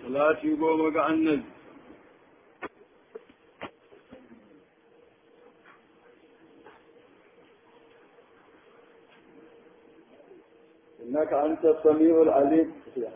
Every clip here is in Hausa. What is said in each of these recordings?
salati goma ga annabi إنك أنت السميع العليم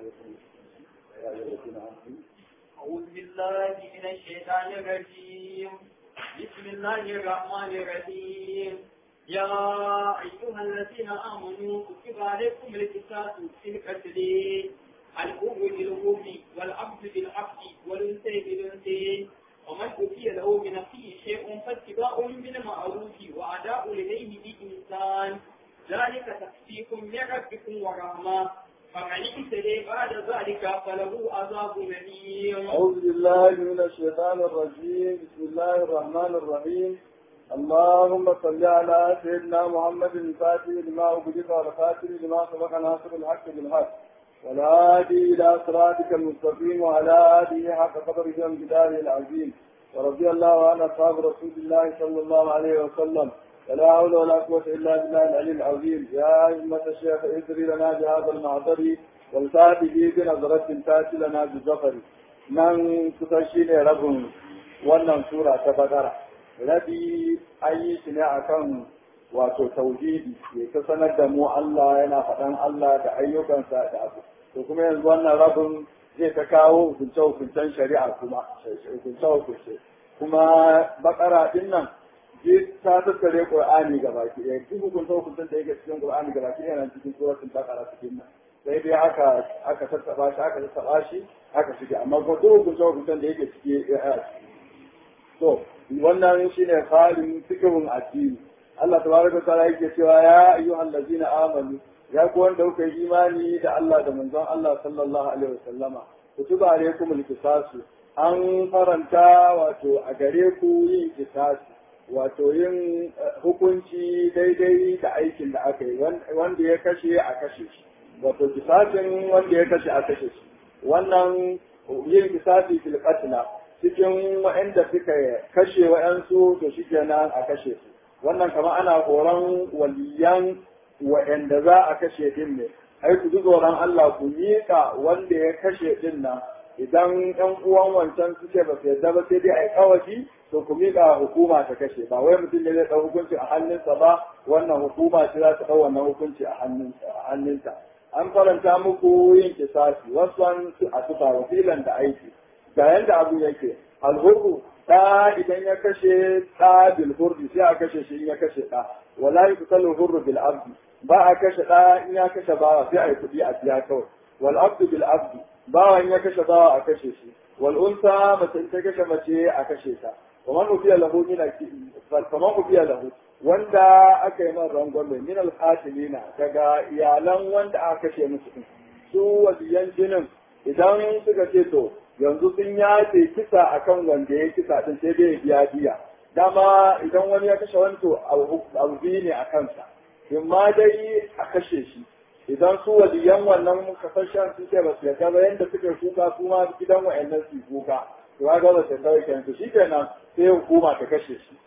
أعوذ بالله من الشيطان الرجيم بسم الله الرحمن الرحيم يا أيها الذين آمنوا كتب عليكم القصاص في القتل الأم بالأم والعبد بالعبد والأنثى بالأنثى ومن أوتي له من أخيه شيء فاتباع بالمعروف وأداء إليه بإنسان ذلك تخفيف من ربكم ورحمة فمن اهتدي بعد ذلك فله عذاب أليم أعوذ بالله من الشيطان الرجيم بسم الله الرحمن الرحيم اللهم صل على سيدنا محمد الفاتح لما أغلق والخاتم لما سبق ناصر الحق بالحق والهادي إلى صراطك المستقيم وعلى آله حق قدره وامتداره العظيم ورضي الله عن أصحاب رسول الله صلى الله عليه وسلم ولا حول ولا قوة إلا بالله العلي العظيم يا أئمة الشيخ ادري لنا بهذا المعذر والتأتي به بنظرة تأتي لنا بالظفر من كتشين رب wannan sura ta bakara rabi an yi shi ne akan wato tauhidi ya ta sanar da mu Allah yana faɗan Allah da ayyukansa da abu to kuma yanzu wannan rabin zai ta kawo hukunce hukuncen shari'a kuma hukunce hukunce kuma bakara din nan ta tattare Qur'ani ga baki ɗaya duk hukunta hukuntan da yake cikin Qur'ani ga baki ɗaya nan cikin suratul Baqara cikin nan sai dai aka aka tattaba shi aka tattaba shi aka shige amma ko duk hukunta hukuntan da yake ciki to wannan shine halin fikihun addini Allah tabaraka ta'ala yake cewa ya ayyuhal ladzina amanu ya ku wanda kuka yi imani da Allah da manzon Allah sallallahu alaihi wasallama kutuba alaikumul qisasu an faranta wato a gare ku yin kisasi wato yin hukunci daidai da aikin da aka yi wanda ya kashe a kashe shi wato kisasin wanda ya kashe a kashe shi wannan yin kisasi fil qatla cikin waɗanda suka kashe waɗansu to shi kenan a kashe su wannan kamar ana horon waliyan waɗanda za a kashe din ne ai ku ji tsoron Allah ku miƙa wanda ya kashe din nan idan ɗan uwan wancan suke ba su yarda ba sai dai a yi kawashi to ku miƙa hukuma ta kashe ba wai mutum ne zai ɗau hukunci a hannunsa ba wannan hukuma ce za ta ɗau wannan hukunci a hannunta an faranta muku yin kisasi wasu an a tufa wasilan da aiki ga yanda abu yake alhurru ɗa idan ya kashe ɗa bil hurri sai a kashe shi in ya kashe ɗa wala yuqtalu hurru bil abdi ba a kashe ɗa in ya kashe bawa sai a yi kuɗi a biya kawai wal abdu bil abdi bawan ya kashe bawa a kashe shi wal unsa mace ta kashe mace a kashe ta kamar ubiya lahu min kamar ubiya lahu wanda aka yi man rangwame min al qatilina daga iyalan wanda aka kashe musu su waliyan jinin idan suka ce to yanzu sun yace kisa akan wanda ya kisa din sai dai biya biya dama idan wani ya kashe wani to abu biyu ne a kansa in ma dai a kashe shi idan su waliyan wannan kasashen su ce ba su yarda ba yanda suka kuka su ma gidan wa'annan su kuka to ga ba su kawai kenan to shikenan sai hukuma ta kashe shi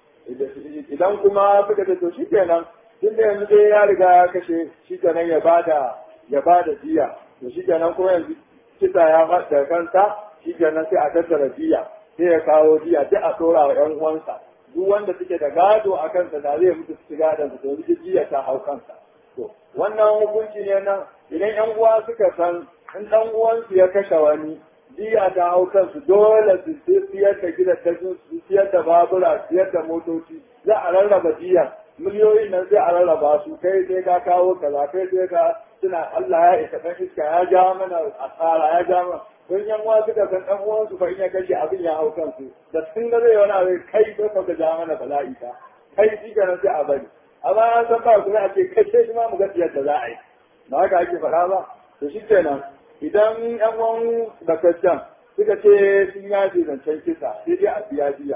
idan kuma suka ce to shikenan tun da yanzu dai ya riga ya kashe shikenan ya bada ya bada jiya to shikenan kuma yanzu kisa ya fada kansa shikenan sai a tattara jiya sai ya kawo jiya sai a tora wa ƴan uwansa duk wanda suke da gado a kansa da zai mutu su gadon su to jiya ta hau kansa To, wannan hukunci ne nan idan ‘yan uwa suka san in ɗan uwansu ya kashe wani, jiya ta hau kansu dole su siyar da gidajen su siyar da babura, siyar da motoci, za a rarraba jiya. Miliyoyin nan sai a rarraba su, kai sai ka kawo kaza, kai sai ka suna Allah ya isa ɗan iska ya ja mana asara, ya ja mana. Don ‘yan uwa suka san ɗan uwansu fa in ya kashe abin ya hau kansu, da sun ga zai wani abin kai ko ka ja mana bala'i ta, kai shi sai a bari. amma an san ba kuma a ce kai sai shi ma mu ga yadda za a yi ba haka ake faɗa ba to shi kenan idan yan uwan da kristiyan suka ce sun yaje zancen kisa sai dai a biya biya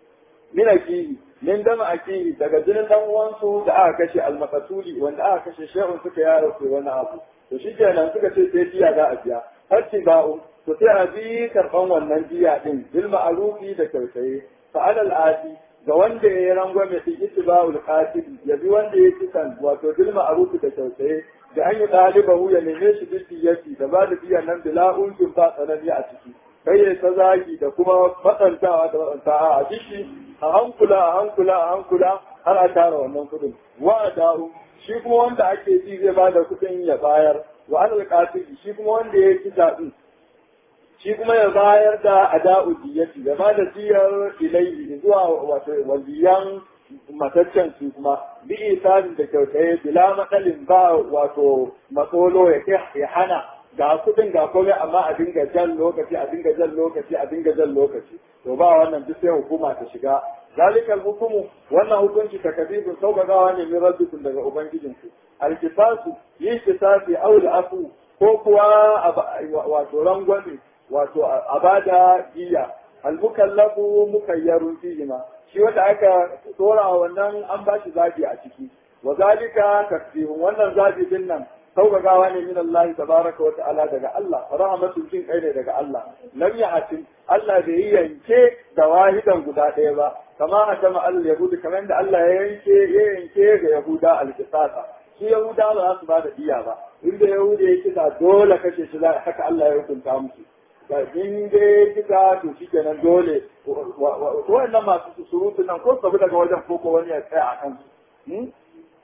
min akihi min dama akihi daga jinin dan uwansu da aka kashe almakasuli wanda aka kashe shehun suka yaro ko wani abu to shi kenan suka ce sai biya za a biya har ci ba'u to sai a bi karɓan wannan biya din bil ma'rufi da kyautaye fa alal adi ga wanda ya yi rangwame fi ittiba'ul qatil ya bi wanda ya kisan wato bil ma'ruf da kyautaye da an yi ɗalibahu ya neme shi bidiyati da ba da biyan nan bila unkin ba tsanani a ciki kai ya ta zagi da kuma matsantawa da matsanta a ciki a hankula a hankula a hankula har a tara wannan kuɗin wa da'u shi kuma wanda ake ji zai ba da kuɗin ya bayar wa an alƙatili shi kuma wanda ya ci daɗin shi kuma ya bayar da ada'u diyati ya ba da diyar ilaihi zuwa wato waliyan mataccen su kuma bi isanin da kyautaye bila matsalin ba wato matsolo ya ya hana ga kudin ga komai amma a dinga jan lokaci a dinga jan lokaci a dinga jan lokaci to ba wannan duk sai hukuma ta shiga zalikal hukumu wannan hukunci takabibun sauƙaƙawa ne min rabbikum daga ubangijinku alkisasu yin kisasi aul afu ko kuwa wato rangwame wato a bada giya almukallafu mukayyarun fihima shi wanda aka tsora wannan an ba shi zabi a ciki wa zalika takfirun wannan zabi din nan sauƙaƙawa ne min Allah tabaraka wa ta'ala daga Allah rahmatul jin kai ne daga Allah lam ya'tin Allah bai yi yanke da wahidan guda ɗaya ba kama a jama al yahudi kamar da Allah ya yanke ya yanke ga yahuda al-qisasa su yahuda ba za su ba da diya ba inda yahudi ya kisa dole kashe shi haka Allah ya hukunta musu in dai kisa to shi kenan dole wannan masu surutu nan ko sabu daga wajen koko wani ya tsaya a kansu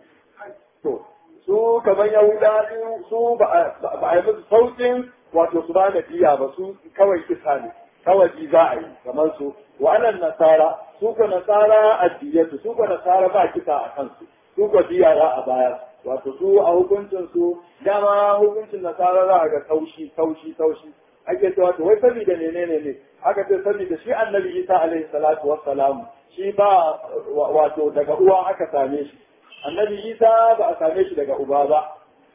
to su kamar yahuda su ba a yi musu sautin wato su ba da diya ba su kawai kisa ne kawai ji za a yi kamar su wa'annan nasara su ko nasara addiyatu su ko nasara ba kisa a kansu su ko diya za a bayar wato su a hukuncin su dama hukuncin nasara za a ga taushi taushi taushi ake cewa to wai saboda menene ne aka ce saboda shi annabi Isa alaihi salatu wassalam shi ba wato daga uwa aka same shi annabi Isa ba a same shi daga uba ba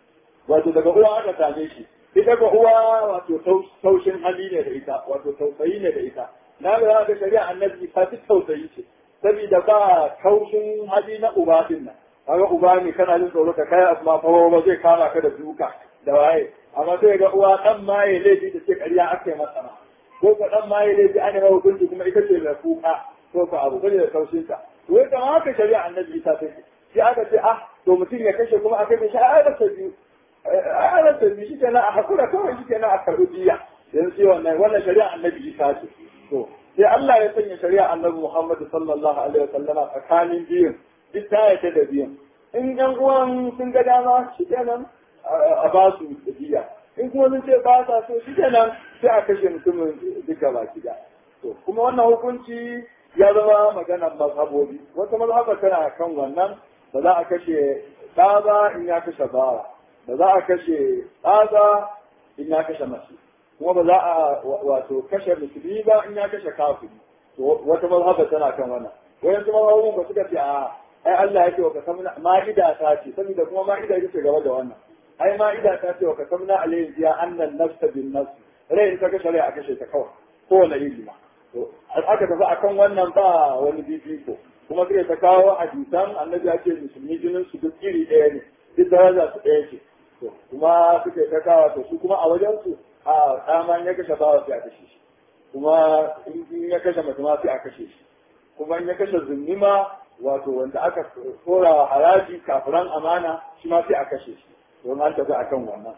wato daga uwa aka same shi ita ga uwa wato taushin hali ne da ita wato tausayi ne da ita na ga ga shari'a annabi Isa duk tausayi ce saboda ba taushin hali na uba din nan kaga uba ne kana jin tsoro ka kai asma fa ba zai kama ka da duka da waye amma sai ga uwa dan ma ya laifi da ce ƙarya aka yi masa ma ko ka dan ma ya laifi an yi hukunci kuma ita ce mai kuka ko ka abu bane da kaushin ta to wai kamar haka shari'a annabi Isa ta ce shi aka ce ah to mutum ya kashe kuma aka kashe ai da biyu ai da biyu shi kenan a hakura kawai shi kenan a karɓi diya yanzu sai wannan wannan shari'a annabi Isa ce to sai Allah ya sanya shari'a annabi Muhammad sallallahu alaihi wasallam tsakanin biyun duk ta yata da biyun in yan uwan sun ga dama shi kenan a ba su diya in kuma sun ce ba sa so shi kenan sai a kashe mutumin duka baki da to kuma wannan hukunci ya zama maganar mazhabobi wata mazhaba tana kan wannan ba za a kashe ɗa ba in ya kashe bawa ba za a kashe ɗa in ya kashe mace kuma ba za a wato kashe musulmi ba in ya kashe kafiri to wata mazhaba tana kan wannan wayansu mazhabobin ba suka ce a ai Allah yake wa kasamna ma'ida ta ce saboda kuma ma'ida ita ce gaba da wannan ai ma'ida ta ce wa kasamna alayhi biya annan nafsa bin nafs rai in ka kashe rai a kashe ta kawai kowane iri ma to aka tafi akan wannan ba wani bibiko kuma sai ta kawo hadisan annabi ya ce musulmi jinin su duk iri ɗaya ne duk daraja su ɗaya ce to kuma suke ta kawo to su kuma a wajen su a dama ya kashe bawa sai a kashe shi kuma in ya kashe mutum sai a kashe shi kuma in ya kashe zunnima wato wanda aka tsora haraji kafiran amana shi ma sai a kashe shi don an tafi akan wannan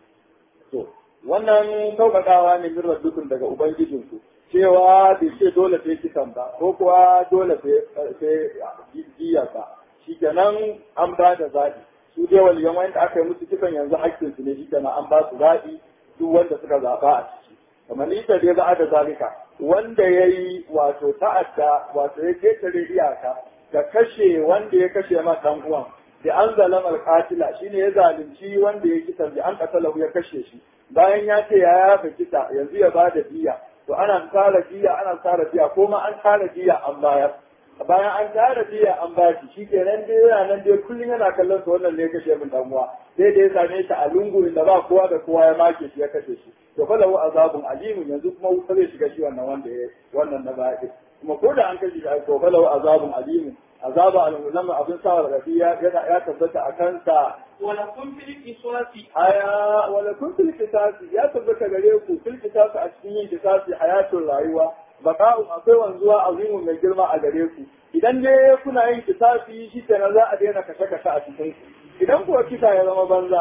to wannan sauƙaƙawa ne min rabbikun daga ubangijinku cewa bai ce dole sai kisan ba ko kuwa dole sai jiya ba shi kenan an ba da zaɓi su dai waliyan wanda aka yi musu kisan yanzu hakkin su ne shi kenan an ba su zaɓi duk wanda suka zaɓa a ciki kamar ita dai za a da zalika wanda ya yi wato ta'adda wato ya ketare iyaka da kashe wanda ya kashe ma ɗan uwan da an zalama alƙatila shine ya zalunci wanda ya kisan da an katalahu ya kashe shi bayan ya ce ya yafa kisa yanzu ya ba da diya to ana tsara jiya ana tsara jiya ko ma an tsara jiya an bayar bayan an tsara jiya an ba shi shikenan dai yana nan dai kullum yana kallon sa wannan ne kashe min dan uwa sai da ya same shi a lungu inda ba kowa da kowa ya make shi ya kashe shi to fa lahu azabun alimun yanzu kuma wuta zai shiga shi wannan wanda ya wannan na baya kuma ko da an kashe shi to fa lahu azabun alimun azaba al-ulama abin sa rabi ya ya tabbata a kansa ولكم في القصاص haya wala kun fil kisasi ya tabbata gare ku fil kisasi a cikin yin kisasi hayatun rayuwa baka'u akwai wanzuwa azimu mai girma a gare ku idan ne kuna yin kisasi shi kenan za a daina kashe kashe a cikin ku idan kuwa kisa ya zama banza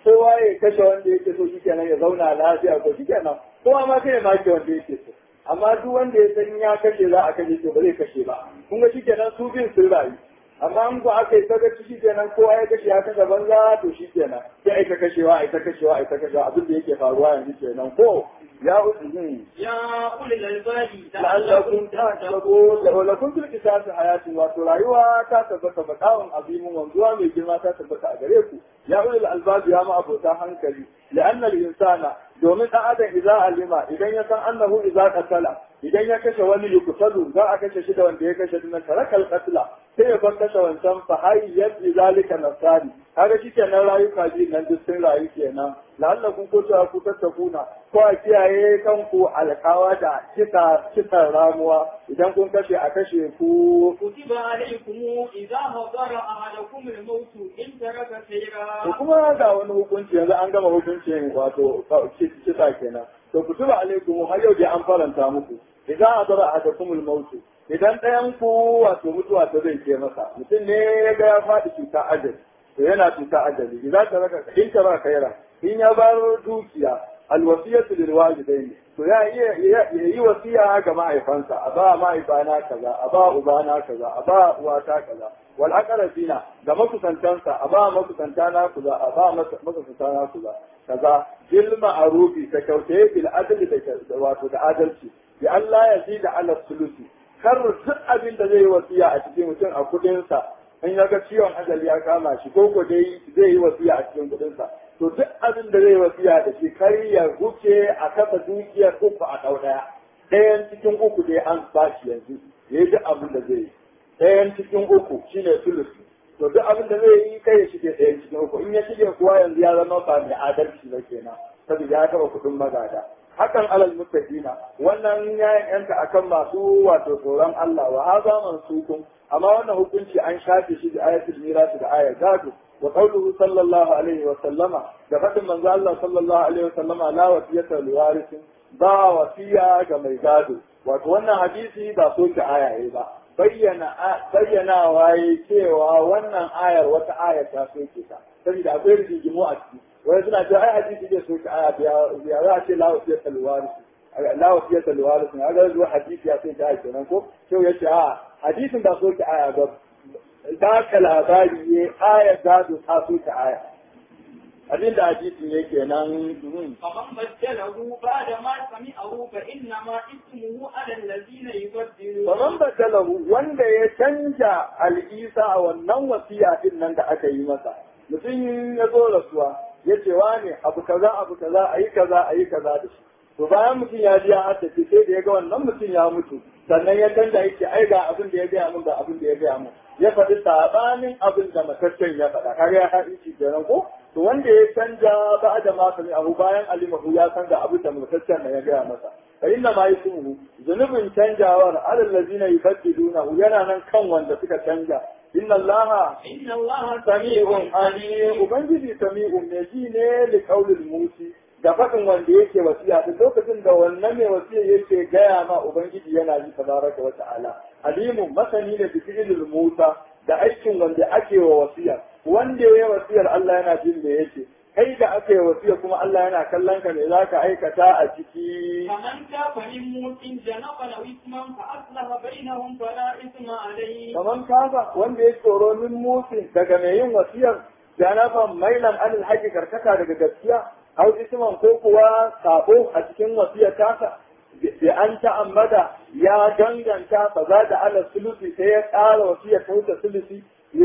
kowa ya kashe wanda yake so shi kenan ya zauna lafiya ko shi kenan kowa ma kai ya make wanda yake so amma duk wanda ya san ya kashe za a kashe to ba zai kashe ba kun ga shi kenan su bin sun rayu amma in ko aka yi sagaci shi kenan kowa ya kashe ya kashe banza to shi kenan sai ai ta kashewa ai ta kashewa ai ta kashewa abin da yake faruwa yanzu kenan ko ya uzu يا أولي الألباب la'allakum tattaqun la lakum fil qisasi hayatun wato rayuwa ta tabbata bakawun azimin wanzuwa mai girma ta tabbata a gare ku ya ulul albab ya ma abota hankali la'anna al-insana domin dan adam idza alima idan ya san annahu idza qatala idan ya kashe wani yuqtalu za a kashe shi da wanda ya kashe dinnan tarakal qatla sai ya bar kashe wancan fa hayyat bi zalika nafsani kaga shikenan rayuka ji nan duk sun rayu kenan la'allakum ko ta ku tattakuna ko a kiyaye kanku alkawa da kisa kisan ramuwa idan kun kashe a kashe ku كتب عليكم إذا حضر أحدكم الموت إن ترك to خيرا kuma ga wani hukunci yanzu an gama hukuncin wato kisa kenan to kutuba alaikum har yau dai an faranta muku idan adara ahadakumul maut idan ɗayan ku wato mutuwa ta zai ke masa mutum ne ya ga ya faɗi cuta ajali to yana cuta ajali idan ta raka in ta raka kaira in ya bar dukiya alwasiyatu lil walidaini to ya iya ya yi wasiya ga mahaifansa a ba mahaifana kaza a ba ubana kaza a ba uwata kaza wal aqrabina ga makusantansa a ba makusantana kaza a ba makusantana kaza kaza bil ma'rufi ta kyautaye bil adli da wato da adalci bi Allah ya zida ala sulusi kar duk abin da zai yi wasiya a cikin mutum a kudinsa in ya ga ciwon ajali ya kama shi ko ko dai zai yi wasiya a cikin kudinsa to duk abin da zai yi wasiya da shi kar ya wuce a kafa dukiyar uku a ɗau ɗaya ɗayan cikin uku dai an ba shi yanzu ya yi duk abin da zai yi ɗayan cikin uku shine sulusi to duk abin da zai yi kai ya shige ɗayan cikin uku in ya shige kuwa yanzu ya zama ba mai adalci ba kenan saboda ya taɓa kuɗin magada hakan alal muttaqina wannan ya yanka akan masu wato tsoron Allah wa haza mansukun amma wannan hukunci an shafe shi da ayatul miras da ayat gado wa qawluhu sallallahu alaihi wa sallama da fadin manzo Allah sallallahu alaihi wa sallama la wasiyata liwarisin ba wasiya ga mai gado wato wannan hadisi ba so ki aya ba bayyana bayyana waye cewa wannan ayar wata aya ta soke ta saboda akwai rigimu a ciki wani suna cewa ai hadisi zai soke aya biya za a ce la wasiyar talwaris la wasiyar talwaris ne aga zuwa hadisi ya sai ta aya kenan ko sai ya ce a hadisin ba soke aya ba da ka labari ne aya gado ta soke aya abin da hadisin yake nan فمن بدله بعد ما سمعه فإنما اسمه على الذين يبدلون Faman badalahu wanda ya canja al'isa a wannan wasiya din nan da aka yi masa. Mutum ya zo rasuwa ya ce wane abu kaza abu kaza a yi kaza a yi kaza da shi. To bayan mutum ya ji ya haddace sai da ya ga wannan mutum ya mutu sannan ya canja yake ai ga abin da ya gaya min ga abin da ya gaya min. Ya faɗi sabanin abin da mataccen ya faɗa kaga ya haɗi shi kenan ko to wanda ya canja ba da ma sami abu bayan alimahu ya san ga abin da mataccen ya gaya masa. fa inna ma yusmuhu zunubin canjawar alal ladina yubaddilunahu yana nan kan wanda suka canja inna allaha إن الله sami'un alim ubangiji sami'un ne ji ne li qaulil musi da faɗin wanda yake wasiya duk lokacin da wannan mai wasiya yake gaya ma ubangiji yana ji tabaraka wa ta'ala alimun masani da fi'ilul musa da aikin wanda ake wa wasiya wanda ya wasiyar Allah yana jin me yake kai da aka yi wasiya kuma Allah yana kallon ka me za ka aikata a ciki فمن تاب من موت جنبا أو إثما فأصلح بينهم فلا إثم عليه kaman kafa wanda ya tsoro min musin daga mai yin wasiyar janafan mailan anil haƙi karkata daga gaskiya au isman ko kuwa sabo a cikin wasiyar tasa bi an ta'ammada ya danganta fa za da ala sulusi sai ya ƙara wasiyar ta wuce sulusi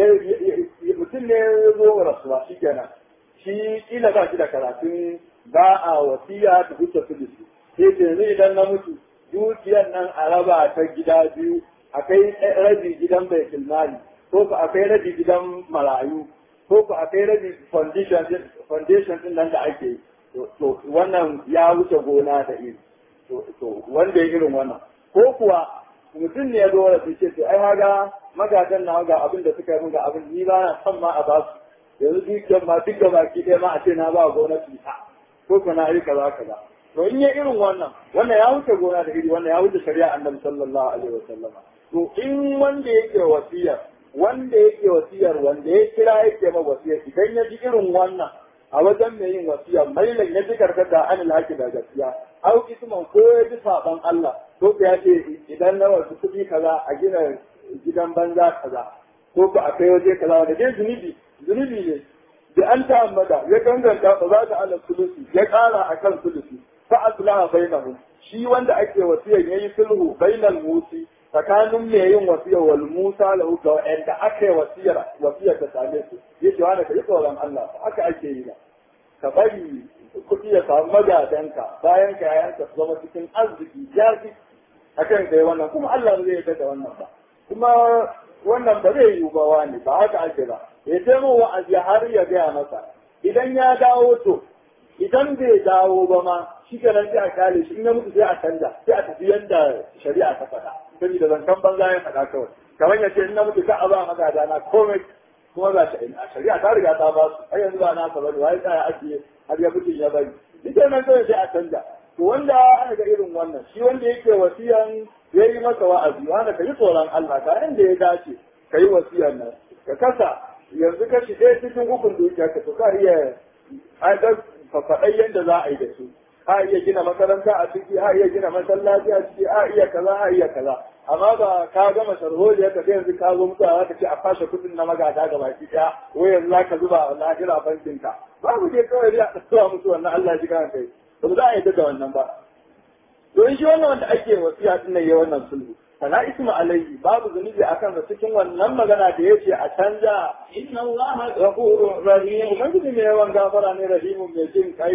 mutum ne ya zo rasuwa shi kenan shi kila ba shi da karatun ba a wasiya ta wuce sulusi sai ce yanzu idan na mutu dukiyar nan a raba ta gida biyu akai rabi gidan bai mali ko ku akai rabi gidan marayu ko ku akai rabi foundation din foundation din nan da ake yi to wannan ya wuce gona da iri to wanda ya irin wannan ko kuwa mutum ne ya zo da ce to ai haga magadan na ga abin da suka yi ga abin ni ba na son ma a ba su yanzu dukiyar ma duk baki ɗaya ma a ce na ba gwamnati ta ko ku na yi kaza kaza to in ya irin wannan wannan ya wuce gona da iri wannan ya wuce shari'a annabi sallallahu alaihi wasallama to in wanda yake wasiyar wanda yake wasiyar wanda ya kira yake ma wasiyar idan ya ji irin wannan a wajen mai yin wasiya mailan ya ji karkata an alhaki da gaskiya au isman ko ya ji saban Allah ko ya ce idan na wasu kuɗi kaza a gina gidan banza kaza ko ba a kai waje kaza wanda dai zunubi zunubi ne da an ta'ammada ya ganganta ba za ta ala sulusi ya ƙara akan sulusi fa aslaha bainahum shi wanda ake wasiyar yayi sulhu bainal musi tsakanin mai yin wasiyar wal musa lahu ga wanda aka yi wasiyar wasiyar ta same su yace wanda ka yi tsoron Allah haka ake yi ba ka bari kuɗi ya samu magadanka bayan ka yayanka su zama cikin arziki jazi akan kai wannan kuma Allah zai yarda da wannan ba kuma wannan ba zai yiwu ba wani ba haka ake ba ya ce min wa'azi har ya gaya masa idan ya dawo to idan bai dawo ba ma shi kenan sai a kale shi in ya mutu sai a canza sai a tafi yadda shari'a ta faɗa saboda zancen banza ya faɗa kawai kamar ya ce in na mutu ka a ba magada na komai kuma ba shi a shari'a ta riga ta ba su ai yanzu ba na ka bari wai tsaya ake har ya mutu ya bari shi kenan kawai sai a canza to wanda ana ga irin wannan shi wanda yake wasiyan ya yi masa wa'azi wanda ka yi tsoron Allah ka inda ya dace ka yi wasiyan nan ka kasa yanzu kashi ɗaya cikin ukun dukiyarka to ka iya haɗar fafaɗai yadda za a yi da su a iya gina makaranta a ciki a iya gina masallaci a ciki a iya kaza a iya kaza amma ba ka gama sharholiya ka sai yanzu ka zo mutuwa za ka ce a fashe kuɗin na magada ga baki ɗaya wai yanzu za ka zuba a lahira bankin ka babu je kawai dai a ɗauka musu wannan Allah ji kan kai ba za a yi da wannan ba to in shi wannan wanda ake wasiya ɗin nan ya wannan sulhu fala isma alaihi babu zunubi akan sa cikin wannan magana da yace a canja inna allaha ghafurur rahim ubangiji mai yawan gafara ne rahimun mai jin kai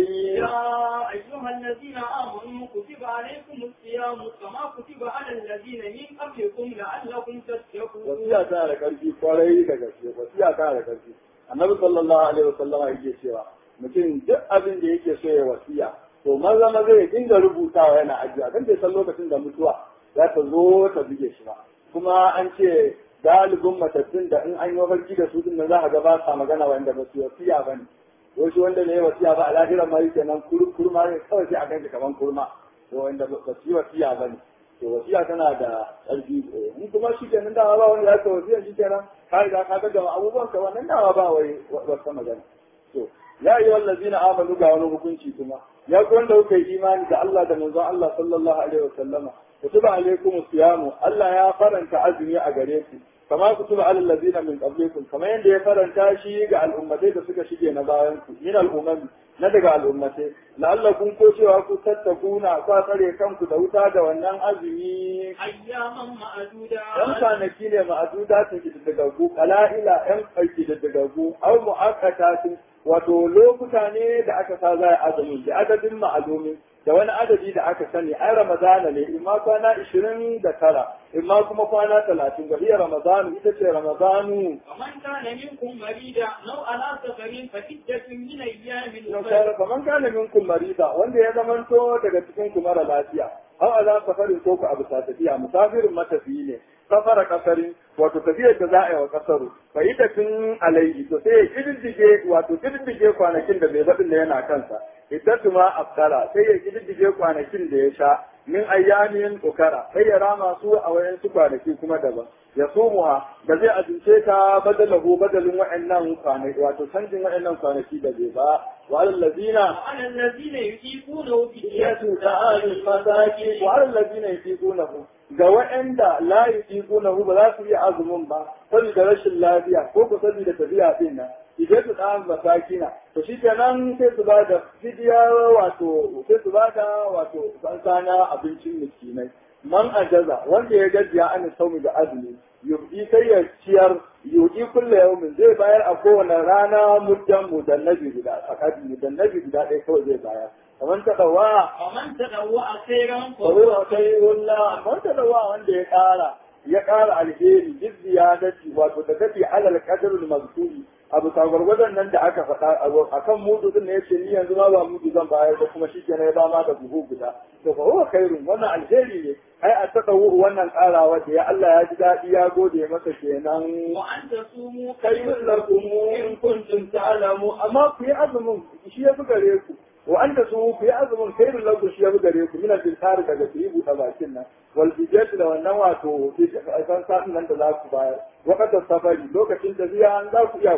يا أيها الذين آمنوا كتب عليكم الصيام كما كتب على الذين من قبلكم لعلكم تتقون wasiya tana da karfi kwarai da gaske wasiya tana da karfi annabi sallallahu alaihi wasallam yake cewa mutum duk abin da yake so ya wasiya to maza maza ya dinga rubutawa yana ajiya kan bai san lokacin da mutuwa za ta zo ta buge shi ba kuma an ce galibin matattun da in an yi mafarki da su din za a ga ba sa magana wanda ba su wasiya ba ne wasu wanda ne wasiya ba a lahiran ma yake nan kurma ne kawai sai a ganshi kaman kurma to wanda ba su yi wasiya ba ne to wasiya tana da ƙarfi in kuma shi kenan dawa ba wanda ya ka wasiya shi kenan ka riga ka ga gama abubuwan ka wannan dawa ba wai wata magana to ya yi wallazina amanu ga wani hukunci kuma ya ku wanda kuka yi imani da Allah da manzon Allah sallallahu alaihi wa sallama kutiba alaikum siyamu Allah ya faranta azumi a gare ku kama kutiba alal ladina min qablikum kamar yadda ya faranta shi ga al'ummatai da suka shige na bayan ku min al'ummati na daga al'ummatai la'allakum ko cewa ku tattakuna ku tsare kanku da wuta da wannan azumi أياما معدودة yan kwanaki ne ma'aduda ta kididdigaggu kala'ila yan kididdigaggu au mu'akkatatin wato lokuta ne da aka sa za a azumi da adadin ma'alumi da wani adadi da aka sani ai ramadana ne imma kwana ishirin da tara imma kuma kwana talatin ga iya ramadanu ita ce ramadanu ومن كان منكم مريضا أو على سفر فعدة من أيام na أخرى kare kaman kana minkum marida wanda ya zamanto daga cikin ku mara lafiya aw ala safarin ko ku abu ta tafiya musafirin matafiyi ne safara kasarin wato tafiyar da za a yi wa kasaru fa ita tun alaihi to sai ya kididdige wato kididdige kwanakin da bai zaɓin da yana kansa iddatu ma aftara sai ya kididdige kwanakin da ya sha min ayyamin ukara sai ya rama su a wayansu kwanaki kuma daban ya sumuha da zai azumce ta badalahu badalin wa'annan kwanaki wato canjin wa'annan kwanaki da bai ba wa allazina وعلى الذين يطيقونه فدية yatu ta'al fasaki wa allazina yutiqunahu ga wa'anda la yutiqunahu ba za su iya azumin ba saboda rashin lafiya ko ko saboda tafiya din nan idan su ta'al fasakina to shi kenan sai su ba da fidiya wato sai su ba da wato sansana abincin miskinai man ajaza wanda ya gajiya an saumi da azumi yubdi sai ya ciyar yudi kulle yaumin zai bayar a kowane rana muddan mudannabi guda fakati mudannabi guda ɗaya kawai zai bayar kamar ta dawa ومن تطوع خيرا faruwa kai wulla kamar ta dawa wanda ya ƙara ya ƙara alheri duk ziyadati wato da tafi alal qadrul mazkuri abu sagwargwadon nan da aka faɗa akan mudu din ne yace ni yanzu ma ba mudu zan bayar ba kuma shi kenan ya ba ma da buhu guda to fa huwa khairun wannan alheri ne ai a tadawu wannan ƙarawa da ya Allah ya ji daɗi ya gode masa kenan وأن تصوموا khairun lakum in kuntum ta'lamu amma ku yi azumin shi ya fi gare ku wa anta su ku yi azumin khairun lakum shi ya fi gare ku min al-tilkar daga ku yi buɗe bakin nan wal bijat da wannan wato san sa'in nan da za ku bayar waqtar safari lokacin da ziya an za ku iya ku yi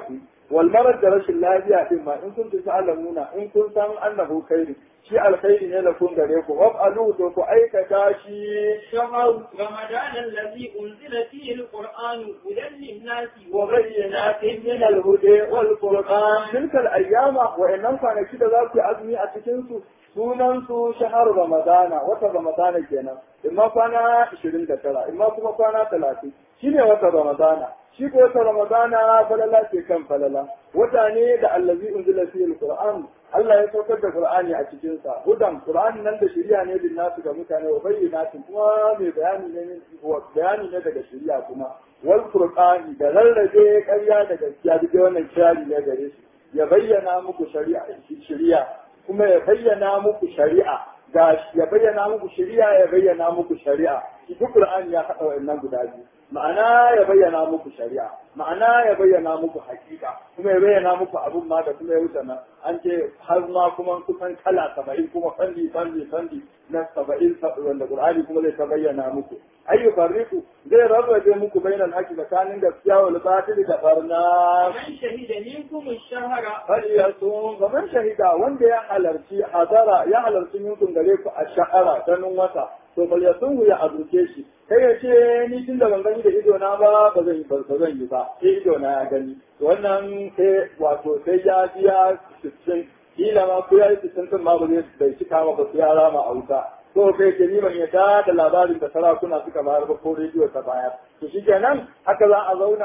wal marad da rashin lafiya din ma in kuntum ta'lamuna in kun san annahu khairu shi alkhairi ne da kun gare ku waf'alu to ku aikata shi شهر رمضان الذي أنزل فيه القرآن هدى للناس وبينات من الهدى والفرقان تلك الايام وانن kwanaki da za ku yi azumi a cikin su sunan su shahar ramadana wata ramadana kenan imma kwana 29 imma kuma kwana 30 shine wata ramadana shi ko wata ramadana falala ce kan falala wata ne da allazi unzila fihi alquran Allah ya saukar da Qur'ani a cikin sa hudan Qur'ani nan da shari'a ne din nasu ga mutane wa bayyinatin kuma mai bayani ne bayani ne daga shari'a kuma wal furqani da rarrabe ƙarya da gaskiya duk wannan kirari ne gare shi ya bayyana muku shari'a shari'a kuma ya bayyana muku shari'a ga ya bayyana muku shari'a ya bayyana muku shari'a shi duk Qur'ani ya haɗa wannan guda biyu ma'ana ya bayyana muku shari'a ma'ana ya bayyana muku hakika kuma ya bayyana muku abun ma da kuma ya wuce nan an ce har ma kuma kusan kala saba'in kuma fanni fanni fanni na saba'in wanda Qur'ani kuma zai ta bayyana muku ayyu farriqu zai rarrabe muku bainal haqqi tsakanin gaskiya wal batil da barna من شهد منكم الشهر falyasum gaban shahida wanda ya halarci hadara ya halarci minkum gare ku a sha'ara ganin wata to falyasum ya azuke shi kai ya ce ni tun da ban gani da ido na ba ba zan yi ba zan yi ba sai ido na ya gani to wannan sai wato sai ya biya sittin kila ma ko ya yi sittin din ma ba zai bai cika ma ba sai ya rama a wuta ko kai ke ni ban yadda da labarin da sarakuna suka bayar ba ko rediyo ta bayar to shikenan haka za a zauna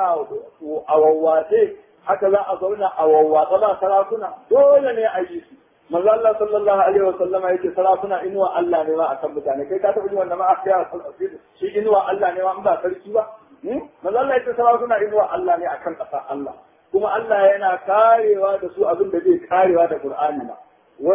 a wawwace haka za a zauna a wawwatsa ba sarakuna dole ne a yi su manzo Allah sallallahu alaihi wasallama yake sarakuna inuwa Allah ne ma akan mutane kai ka taɓa ji wannan ma afiya shi inuwa Allah ne ma in ba sarki ba manzo Allah yake sarakuna inuwa Allah ne akan ƙasa Allah kuma Allah yana karewa da su abin da zai karewa da Qur'ani ma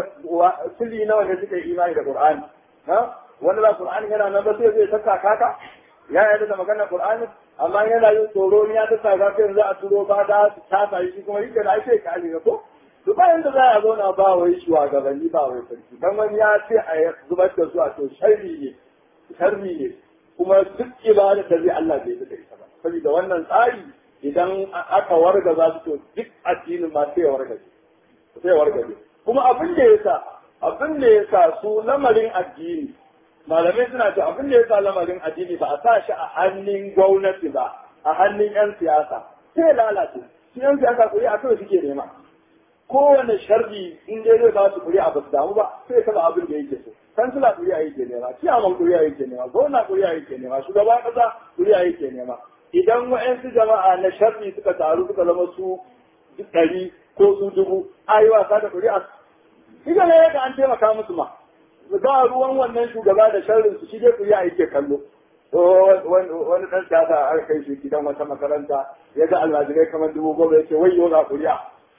sili nawa ne suka yi imani da Qur'ani ha wanda ba Qur'ani yana nan ba sai zai saka kaka ya yarda da maganar Qur'ani amma yana yin tsoro ya ta sa ka yanzu a turo ba da su tasa shi kuma yake da ake ka ne ko to bayan da za a zauna ba wai shugabanni ba wai sarki dan wani ya ce a zubar da su a to sharri ne sharri ne kuma duk ibada da zai Allah bai da ita ba saboda wannan tsari idan aka warga za su to duk addinin ma sai ya wargaje sai ya wargaje kuma abin da yasa abin da yasa su lamarin addini malamai suna ce abin da yasa lamarin addini ba a sa shi a hannun gwamnati ba a hannun yan siyasa sai lalace su yan siyasa kuri a kawai suke nema kowane sharri in dai zai ba su kuri a ba su damu ba sai kaba abin da yake so kansila kuri a yake nema ciyaman kuri a yake nema gwamna kuri a yake nema shugaban kasa kuri a yake nema idan wa'yansu jama'a na sharri suka taru suka zama su ɗari ko su dubu a yi wasa da kuri'a ita ne ga an taimaka musu ma ba ruwan wannan shugaba da sharrin su shi dai kuri'a yake kallo wani ɗan siyasa a kai shi gidan wata makaranta ya ga almajirai kamar dubu goma ya ce wai yau ga kuri'a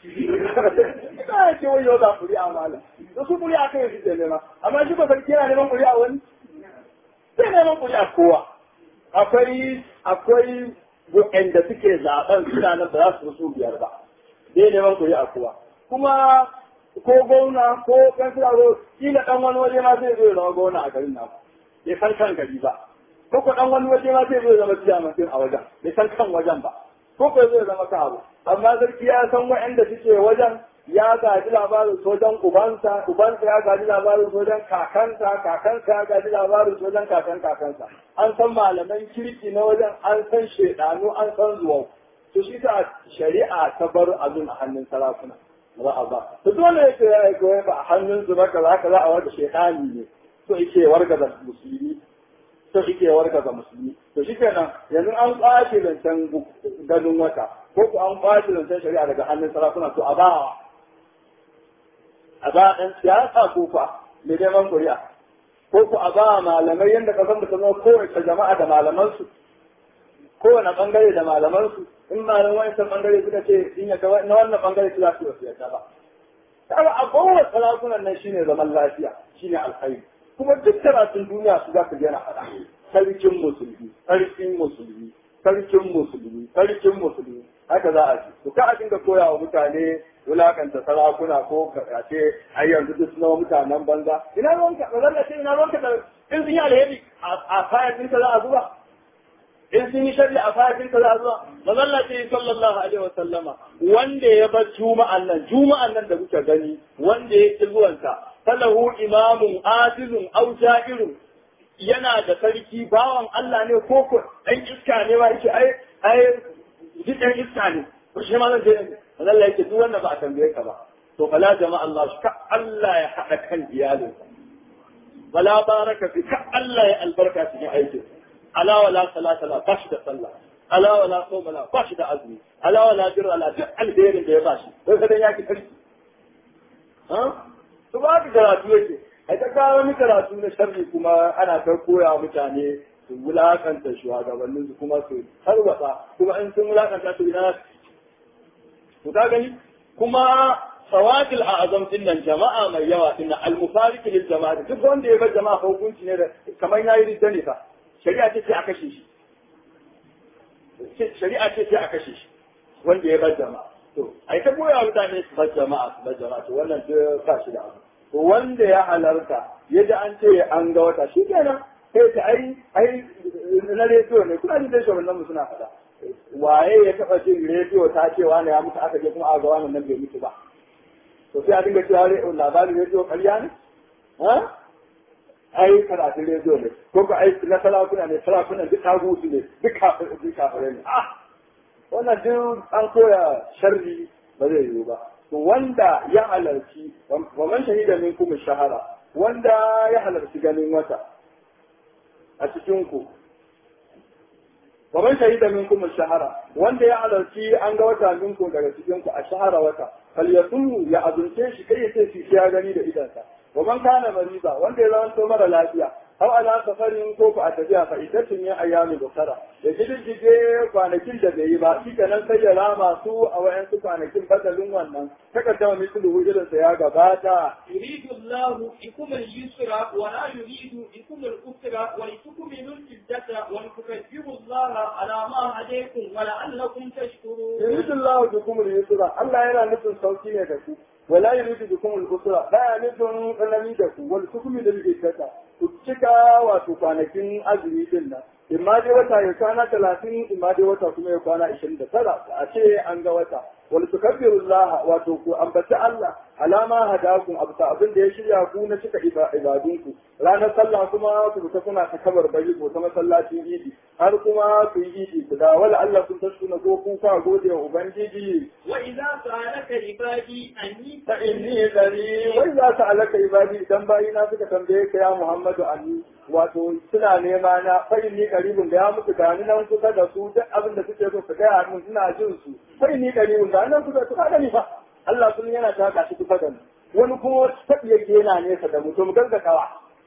ya ce wai yau ga kuri'a malam da su kuri'a kai shi ke nema amma shi ba sarki yana neman kuri'a wani sai neman kuri'a kowa akwai akwai waɗanda suke zaɓen suna nan ba za su su biyar ba dai neman kuri a kuwa kuma ko gwamna ko kansila ko kila ɗan wani waje ma zai zo ya zama gwamna a garin naku bai san kan gari ba ko ko ɗan wani waje ma zai zo ya zama ciyaman a wajen bai san kan wajen ba ko ko zai zama ka abu amma sarki ya san waɗanda suke wajen ya gaji labarin sojan ubansa ubansa ya gaji labarin sojan kakansa kakansa ya gaji labarin sojan kakan kakansa an san malaman kirki na wajen an san shedanu an san zuwa to shi ta shari'a ta bar abin a hannun sarakuna ba a ba to dole yake ya yi goyi ba a hannun su baka za ka za a wanda shedani ne to yake wargaza musulmi to yake wargaza musulmi to shi kenan yanzu an kwace zancen ganin wata ko ko an kwace zancen shari'a daga hannun sarakuna to a ba a ba ɗan siyasa ko fa mai neman kuri'a ko ku a ba malamai yadda kasan da zama kowace jama'a da malamansu kowane bangare da malamansu in malamai wancan bangare suka ce in ya na wannan bangare su za su wasu yadda ba kaga a kowace sarakunan nan shine zaman lafiya shine alkhairi kuma duk karatun duniya su za ka yana faɗa sarkin musulmi sarkin musulmi sarkin musulmi sarkin musulmi haka za a ci to ka a dinga koya wa mutane wulakanta sarakuna ko ka ce ai yanzu duk suna mutanen banza ina ruwanka ba zan ce ina ruwanka da in sun yi alheri a kayan ɗinka za a zuba in sun yi sharri a fatin ka za zuwa mazalla ce sallallahu alaihi wasallama wanda ya bar juma'an nan juma'an nan da kuka gani wanda ya ki zuwanta falahu imamun azizun aw ja'irun yana da sarki bawan Allah ne ko ko dan iska ne ba yake ai ai duk dan iska ne ko shi ma zan je mazalla yake duk wanda ba a tambaye ka ba to fala jama'a Allah shi ka Allah ya hada kan iyalinsa wala baraka fi ka Allah ya albarka cikin aikin ala wala salata la bashi da sallah ala wala soma la bashi da azumi ala wala birra la duk alherin da ya bashi sai ka dan yaki karfi ha to ba ka karatu yake ai ta kawo wani karatu na sharri kuma ana ta koya mutane su wulakanta shugabannin su kuma su tarwatsa kuma in sun wulakanta su ina to ka gani kuma sawadil a azam din nan jama'a mai yawa din nan al-mufariq lil jama'a duk wanda ya bar jama'a hukunci ne da kamar yayi ridda ne fa shari'a ce sai a kashe shi shari'a ce sai a kashe shi wanda ya bar jama'a to ai ta goya mutane su bar jama'a su bar jama'a to wannan duk ba shi da abu to wanda ya halarta yadda an ce an ga wata shi kenan sai ta ai ai na rediyo ne kuna jin da shi wannan suna faɗa waye ya taɓa jin rediyo ta ce wani ya mutu aka je kuma a ga wannan nan bai mutu ba to sai a dinga cewa labarin rediyo ƙarya ne ha ai karatun rediyo ne ko ko ai na sarakuna ne sarakuna duk tagutu ne duk kafin duk kafire ne ah wannan duk an koya sharri ba zai yiwu ba to wanda ya halarci wa man shahida minkum shahara wanda ya halarci ganin wata a cikin ku wa man shahida minkum shahara wanda ya halarci an ga wata minkum daga cikin ku a shahara wata falyasum ya azunce shi kai sai shi ya gani da idansa wa man kana mariza wanda ya zama mara lafiya aw ala safarin ko ku a tafiya fa idatun ya ayyami dokara da gidige kwanakin da bai yi ba shi kenan sai ya rama su a wayansu kwanakin badalin wannan takaddama mislu irin sa ya gabata يريد الله بكم اليسر ولا يريد بكم الأسر ولتكملوا العدة ولتكبروا الله على ما هديكم ولعلكم تشكرون. يريد الله بكم اليسر الله yana nufin sauki ne da ku ولا يريد بكم الأسرة لا نفن ƙanami da ku wal hukumi da iddata ku cika wato kwanakin azumi din nan imma dai wata ya kwana talatin imma dai wata kuma ya kwana ishirin da tara a ce an ga wata wal tukabbirullaha wato ku ambaci Allah alama hadakum abta abin da ya shirya ku na cika ibadunku ranar sallah kuma ku ta kuna ta kabar bari ko ta masallacin idi har kuma ku yi idi ku da wala Allah kun tashkuna ko kun ka gode wa ubangiji وإذا سألك عبادي أني fa inni gari wai za ta alaka ibadi idan bayina suka tambaye ka ya Muhammadu Ali wato suna nema na fa inni qaribun da ya mutu gani nan kusa da su duk abin da suke so su gaya mun suna jin su fa inni qaribun da nan kusa su ka gani fa Allah sun yana ta haka shi kusa da mu wani kuma tabiye yana nesa da mutum gargakawa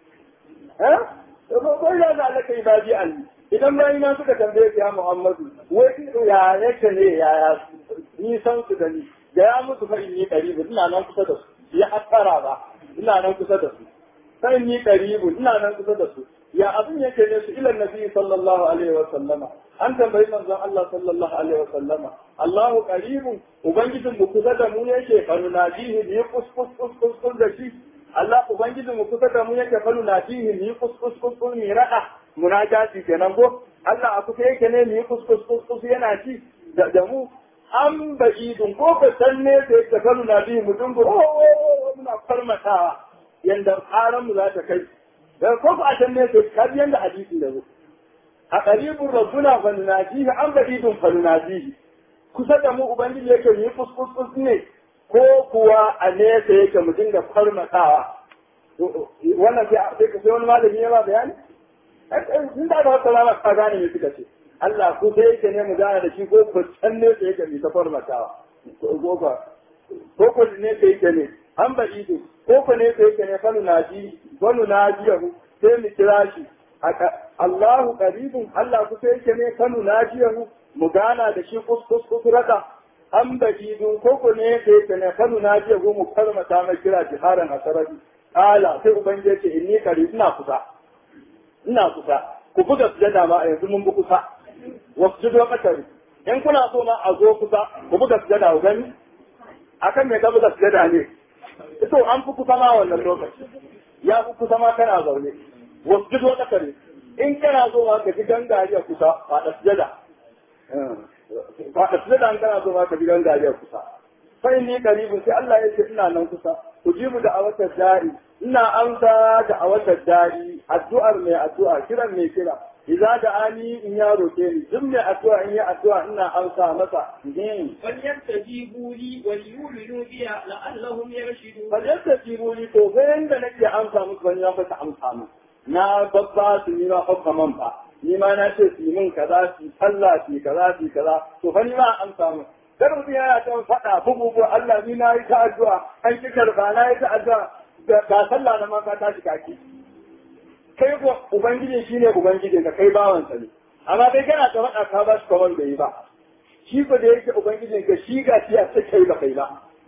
eh wai za ta alaka ibadi Ali idan bayina suka tambaye ka ya Muhammadu wai ya yake ne ya nisan su da ni da ya mutu fa inni qaribu ina nan kusa da su ya hattara ba ina nan kusa da su fa inni qaribu ina nan kusa da su ya abin yake ne su ila nabi sallallahu alaihi wa sallama an tambayi manzon Allah sallallahu alaihi wa sallama Allahu qaribun ubangijin mu kusa da mu yake fa nunajihi bi kuskus kuskus kus da shi Allah ubangijin mu kusa da mu yake fa nunajihi bi kuskus kuskus mi rada munajati kenan ko Allah a kusa yake ne mi kuskus kuskus yana ci da mu an ba'idun ko ka san ne da ya kalu na biyu mutum ko muna farmatawa yanda karan mu za ta kai da ko ka san ne da ka bi yanda hadisi da zo a qaribun rabbuna fa nunajihi an ba'idun fa nunajihi kusa da mu ubangiji yake yi kuskus ne ko kuwa a nesa yake mu dinga farmatawa wannan sai ka sai wani malami ya ba bayani in da aka wata ka gane me suka ce Allah ko sai yake ne mu gane da shi ko ko can ne sai yake mi ta farmatawa ko ko ko ko ne sai yake ne an ba ido ko ko ne sai yake ne fa naji wa najiyahu sai mu kira shi Allahu qaribun Allah ku sai yake ne fa najiyahu mu gana da shi kus kus kus raka an ba ido ko ko ne sai yake ne fa najiyahu mu farmata mai kira jiharan asarabi ala sai ubangiji ce inni qarib ina kusa ina kusa ku buga sujada ma a yanzu mun bi kusa wasjudu wa qatari in kuna so ma a zo kusa ku buga sujada ku gani akan me ka buga sujada ne to an fi kusa ma wannan lokaci ya fi kusa ma kana zaune wasjudu wa qatari in kana so ma ka ji gangariya kusa faɗa sujada faɗa sujada in kana so ma ka ji gangariya kusa fa inni qaribun sai Allah ya ce ina nan kusa ujibu da awatar da'i ina amsa da awatar da'i addu'ar mai addu'a kiran mai kira idza da ani in ya roke ni duk mai addu'a in ya addu'a ina amsa masa فليستجيبوا لي وليؤمنوا بي لعلهم يرشدون fajarta jiroli to bayan da nake amsa musu wani ya fata amsa mu na babba su ni ma hukka man fa ni ma na ce su yi min kaza su sallah su kaza su kaza to fa ni ma amsa mu kar mutum yana ta faɗa bugu Allah ni na yi ta addu'a an ki karba na yi ta addu'a ga sallah na ma ka tashi kaki kai ko ubangiji shine ubangiji ka kai bawansa ne amma kai kana ta faɗa ka ba shi kamar bai yi ba shi ko da yake ubangijin ka shi ga shi a kai ba kai ba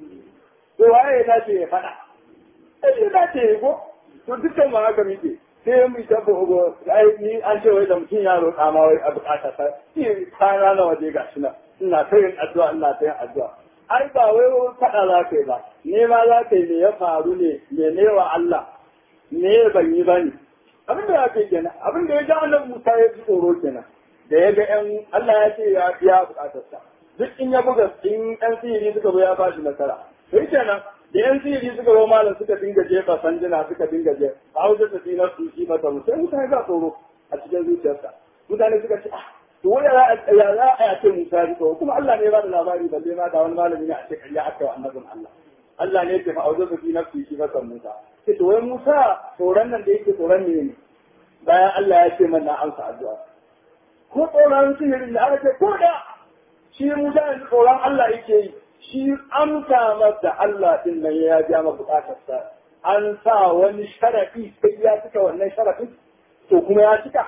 to waye ya dace ya faɗa sai ya dace ya ko to dukkan ma haka muke sai mu ta bugo ai ni an ce wai da mutum ya roƙa ma wai a bukata ta ni kana na waje ga shi na ina ta yin addu'a ina ta yin addu'a ai ba wai faɗa za ka yi ba ne ma za ka yi me ya faru ne me ne wa Allah me ban yi ba ne abin da ya kai kenan abin da ya ga annabi Musa ya ji tsoro kenan da ya ga ƴan Allah ya ce ya biya bukatarsa duk in ya buga in ƴan sihiri suka zo ya ba shi nasara sai kenan da ƴan sihiri suka zo malam suka dinga jefa sanjina suka dinga je a hausa ta dinar su shi mata mu sai mutane ga tsoro a cikin zuciyarsa mutane suka ce ah to wai ya za a ce Musa ya tsoro kuma Allah ne ya ba da labari balle ma da wani malami ne a ce kariya aka wa annabin Allah Allah ne ya ce fa'auzu su dinar su shi mata Musa sai to wai Musa tsoron nan da yake tsoron ne ne bayan Allah ya ce mana amsa addu'a ko tsoron sihirin da aka ce ko da shi Musa yanzu tsoron Allah yake yi shi amsa masa Allah din nan ya ja ma bukatarsa an sa wani sharafi sai ya cika wannan sharafin to kuma ya cika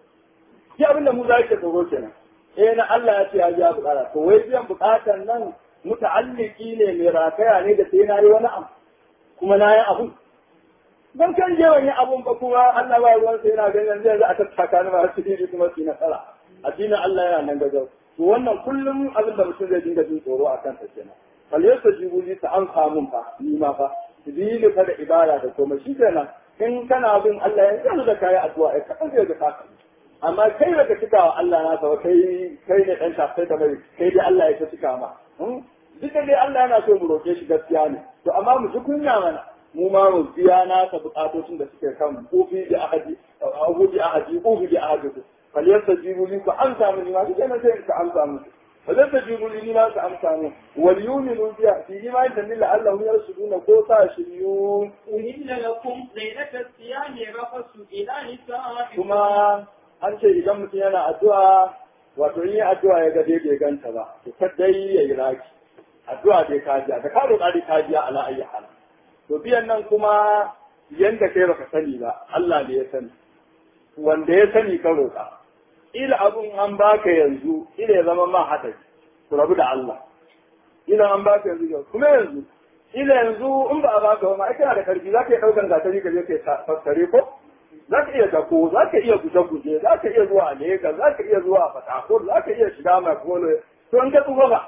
shi abin da Musa yake tsoro kenan eh na Allah ya ce ya ja bukata to wai biyan bukatar nan muta'alliki ne mai rataya ne da sai na yi wani abu kuma na yi abu dan kan je wani abun ba kuma Allah ba ruwan sai yana ganin zai za a tattaka ni ba su yi kuma su nasara addinin Allah yana nan gaggau to wannan kullum abin da mutum zai dinga jin tsoro a kansa kenan fal yasa jibuli ta an samun fa ni ma fa dili fa da ibada da komai shi kenan in kana bin Allah yanzu da kai addu'a ka kan zai ga ka amma kai da ka cika wa Allah na sa kai kai ne dan shafai da mai kai dai Allah ya ta cika ma duka dai Allah yana so mu roke shi gaskiya ne to amma mu ji kunya mana mu ma mu biya nasa bukatocin da suke kan kofi da ahadi abu da ahadi kofi da ahadi faliyarsa jibuli ku an samu ni ma duk yana sai ka an samu faliyarsa jibuli ni ma ka an samu wal yuminu biya fi ma da lilla Allah ya suduna ko sa shiryu أهل لكم ليلة الصيام رفث إلى نسائكم kuma an ce idan mutum yana addu'a wato in yi addu'a ya ga dai bai ganta ba to kadai ya yi raki addu'a dai kajiya da ka roƙa dai kajiya ala ayi hal to biyan nan kuma yanda kai baka sani ba Allah ne ya sani wanda ya sani ka roƙa ila abun an baka yanzu ila ya zama ma hadari ku rabu da Allah ila an baka yanzu kuma yanzu ila yanzu in ba a baka ba ma ai kana da karfi zaka iya daukan gatari ka je kai fassare ko za ka iya dako za ka iya guje-guje za ka iya zuwa Legas za ka iya zuwa Fatakor za ka iya shiga Makolo to in ka tsufa ba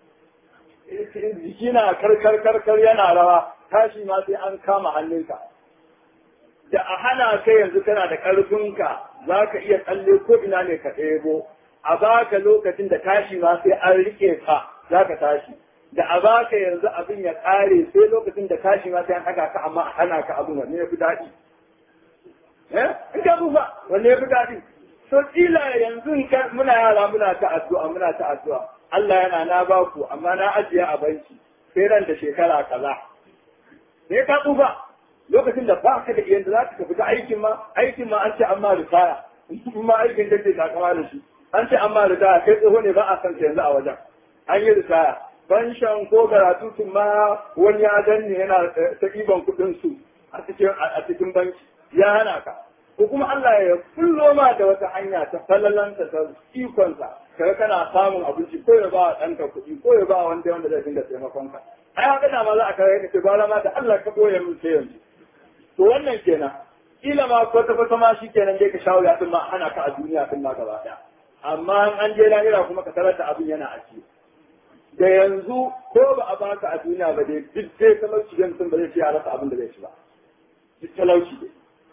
jiki na karkar karkar yana rawa tashi ma sai an kama hannunka da a hana kai yanzu kana da ƙarfinka za ka iya tsalle ko ina ne ka ɗebo a baka lokacin da tashi ma sai an rike ka za ka tashi da a baka yanzu abin ya ƙare sai lokacin da tashi ma sai an ɗaga ka amma a hana ka abin wanne ya fi daɗi in ka tsufa wanne ya fi daɗi to kila yanzu muna yara muna ta addu'a muna ta addu'a Allah yana na ba ku amma na ajiye a banki sai ran da shekara kaza sai ka tsufa lokacin da ba ka da yanda za ka tafi ta aikin ma aikin ma an ce an ma ritaya in ma aikin da ke takama da shi an ce an ma ritaya kai tsoho ne ba a san ka yanzu a wajen an yi ritaya fanshan ko garatutun ma wani ya danne yana ta ɗiban kuɗin su a cikin a cikin banki ya hana ka ko kuma Allah ya kullo ma da wata hanya ta falalanta ta ikonsa kaga kana samun abinci ko ya ba ɗanka kuɗi ko ya ba wanda wanda zai dinga taimakon ka ai haka da ma za a kare ka ce gwara ma da Allah ka boye min sai yanzu to wannan kenan kila ma kwata kwata ma shi kenan dai ka shawo ya ma ana ka a duniya din ma gaba ɗaya amma an je lahira kuma ka tarar da abin yana a ciki da yanzu ko ba a baka a duniya ba dai duk dai talauci da mutum ba zai ci a rasa abin da zai ci ba duk talauci dai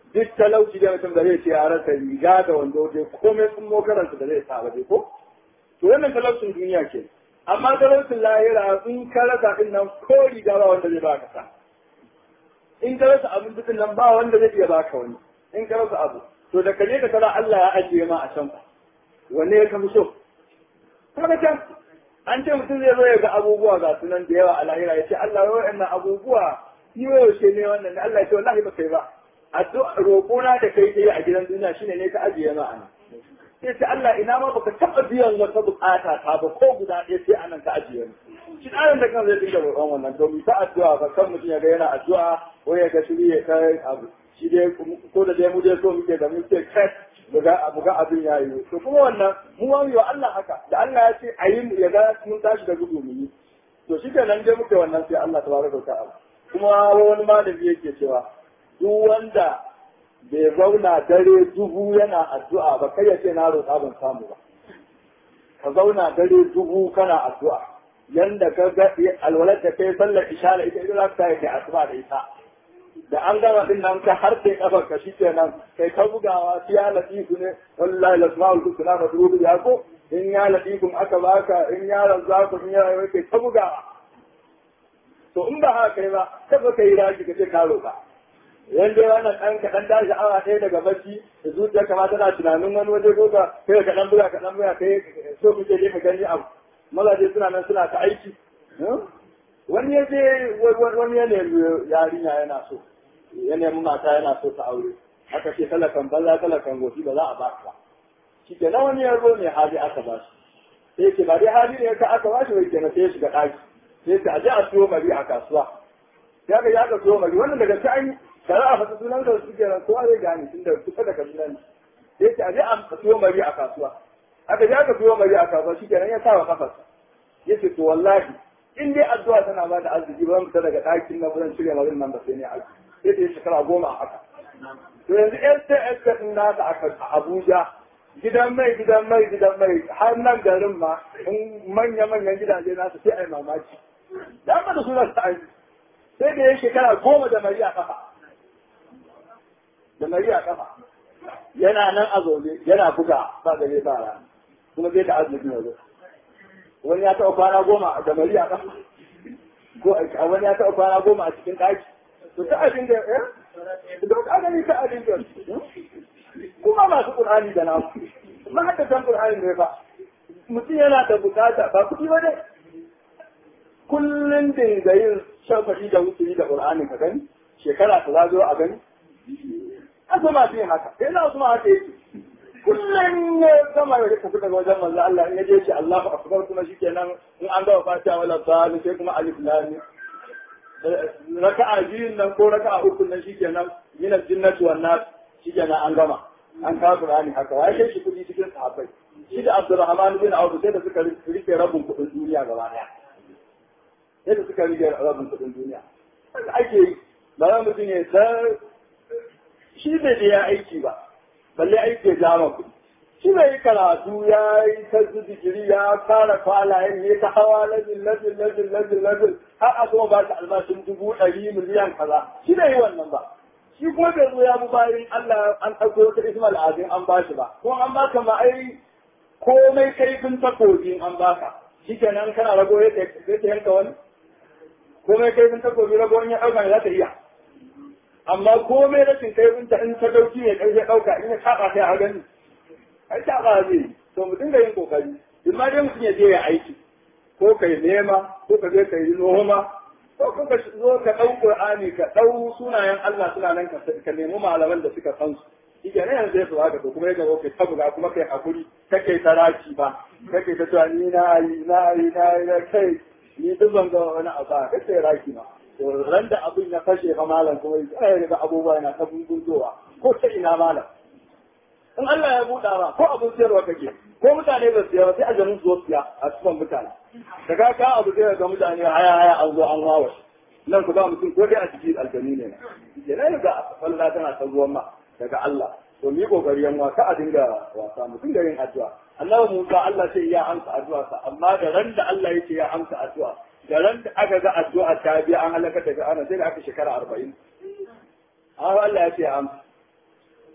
duk talauci da mutum da zai ce ya rasa riga da wando dai komai sun mokaranta da zai sa ba dai ko to wannan talaucin duniya ke amma talaucin lahira in ka rasa din nan ko riga ba wanda zai baka sa in ka rasa abin dukkan nan ba wanda zai iya baka wani in ka rasa abu to da kaje ka tara Allah ya ajiye ma a can fa wanne ya kafi so kaga can an ce mutum zai zo ya ga abubuwa ga sunan da yawa a lahira ya ce Allah ya wa'annan abubuwa ni yaushe ne wannan da Allah ya ce wallahi ba kai ba addu'a roƙona da kai yi a gidan duniya shine ne ka ajiye ma anan sai ce Allah ina ma baka taɓa biyan wata bukata ta ba ko guda ɗaya sai anan ka ajiye ni shi ɗayan da kan zai dinga roƙon wannan to mu ta addu'a ba kan mutum ya ga yana addu'a ko ya ga shiri ya kai abu shi dai ko da dai mu dai so muke da muke kai buga buga abin ya yi to kuma wannan mu ma wa Allah haka da Allah ya ce a yi ya ga mun tashi da gudu mu yi to shi kenan dai muke wannan sai Allah tabaraka wa ta'ala kuma wani malami yake cewa duk wanda bai zauna dare dubu yana addu'a ba kai ya ce na roƙa ban samu ba ka zauna dare dubu kana addu'a yanda ka ga alwalar da kai sallar isha da ita ita za ka yi asuba da ita da an gama din nan ka har sai kafar ka shi kenan kai ka bugawa shi ya latifu ne wallahi lasma'ul husna fa dubu ya ko in ya latifun aka baka in ya razzaku in ya rayuwa kai ka bugawa to in ba haka kai ba kafa kai raji ka ce ka roƙa yan dai wannan ɗan kaɗan tashi awa ɗaya daga bacci da zuciya kama tana tunanin wani waje ko ka kai ka ɗan buga ka ɗan buga kai so kuke je ka gani abu mazaje suna nan suna ta aiki wani ya je wani ya nemi yarinya yana so ya nemi mata yana so ta aure aka ce talakan banza talakan goshi ba za a ba ba shi ke nan wani yaro mai hali aka ba shi sai ce ba dai hali ne ka aka ba shi wai kenan sai ya shiga ɗaki sai ce a je a siyo mari a kasuwa ya ga ya ka siyo mari wannan daga sai kare a fata sunan da suke nan kowa zai gane tun da kusa da kaduna ne sai ce a je a siyo mari a kasuwa aka je aka siyo mari a kasuwa shi kenan ya sa wa kafarsa ya ce to wallahi in dai addu'a tana ba da arziki ba zan fita daga ɗakin na zan cire marin nan ba sai ne arziki sai ta yi shekara goma a haka to yanzu sts ɗin nasa a abuja gidan mai gidan mai gidan mai har nan garin ma in manya-manyan gidaje nasu sai a yi mamaki da aka da sunan sa sai da ya shekara goma da mari a kafa da mari a kafa yana nan a zaune yana buga ba gare ba rana kuma zai da azumi yanzu wani ya taɓa kwana goma da mari a kafa ko a wani ya taɓa kwana goma a cikin ɗaki to ta abin da eh da ka gani ta abin da kuma masu qur'ani da namu ma hadda san qur'ani ne fa mutum yana da bukata ba kuɗi ba dai kullun dinga yin shafaɗi da wuturi da qur'ani ka gani shekara ta zazo a gani asama fi haka sai na usma haka yake kullum ya gama ya tafi daga wajen manzo Allah in ya je shi Allahu akbar kuma shikenan in an gama fatiha wala zalim sai kuma alif lam raka'a biyun nan ko raka'a uku nan shikenan min al-jinnati wan nas shikenan an gama an kawo Qur'ani haka wai kai shi kudi cikin sahabbai shi da Abdurrahman bin Auf sai da suka rike rabin kudin duniya gaba daya sai da suka rike rabin kudin duniya haka ake yi ba za mutum ya san shi bai da ya aiki ba balle aiki ya jama kuɗi shi bai yi karatu ya yi ta digiri ya fara kwalayen ya ta hawa lazin lazin lazin lazin lazin har a kuma ba ta albashin dubu ɗari miliyan kaza shi bai yi wannan ba shi kuma bai zo ya bi bayan Allah an ɗauko wata ismal azin an ba shi ba ko an baka ma ai komai kaifin takobin an baka shi kenan kana rago ya ta yanka wani komai kaifin takobi rago ya ɗauka ne za ta iya amma komai rashin kaifin ta in ta dauki ne ƙarfe ɗauka in ya taɓa sai a gani ai taɓa zai to mu dinga yin kokari in ma dai mutum ya je ya aiki ko kai nema ko ka je ka yi noma ko ka zo ka ɗau Qur'ani ka ɗau sunayen Allah suna nan ka nemi malaman da suka san su shi ke nan yanzu ya su haka to kuma ya gaba kai ta buga kuma kai hakuri kake ta raki ba kake ta cewa ni na yi na yi na yi na kai ni duk ban ga wani abu ba kake raki ma to ran da abin ya fashe fa malam kuma ya ga abubuwa yana ta bungunzowa ko ta ina malam in Allah ya buɗa ba ko abin siyarwa kake ko mutane ba siya ba sai a ganin zuwa siya a cikin mutane daga ka abu sai ga mutane haya haya an zo an wawa nan ku ba mutum ko dai a cikin aljani ne ke nan ga Allah tana ta zuwan ma daga Allah to mu yi kokari yan wasa a dinga wasa mu dinga yin addu'a Allah Musa Allah sai ya amsa addu'a sa amma da ran da Allah yake ya amsa addu'a da ran da aka ga addu'a ta biya an halaka daga ana sai da aka shekara arba'in. Amma Allah ya ce ya amsa.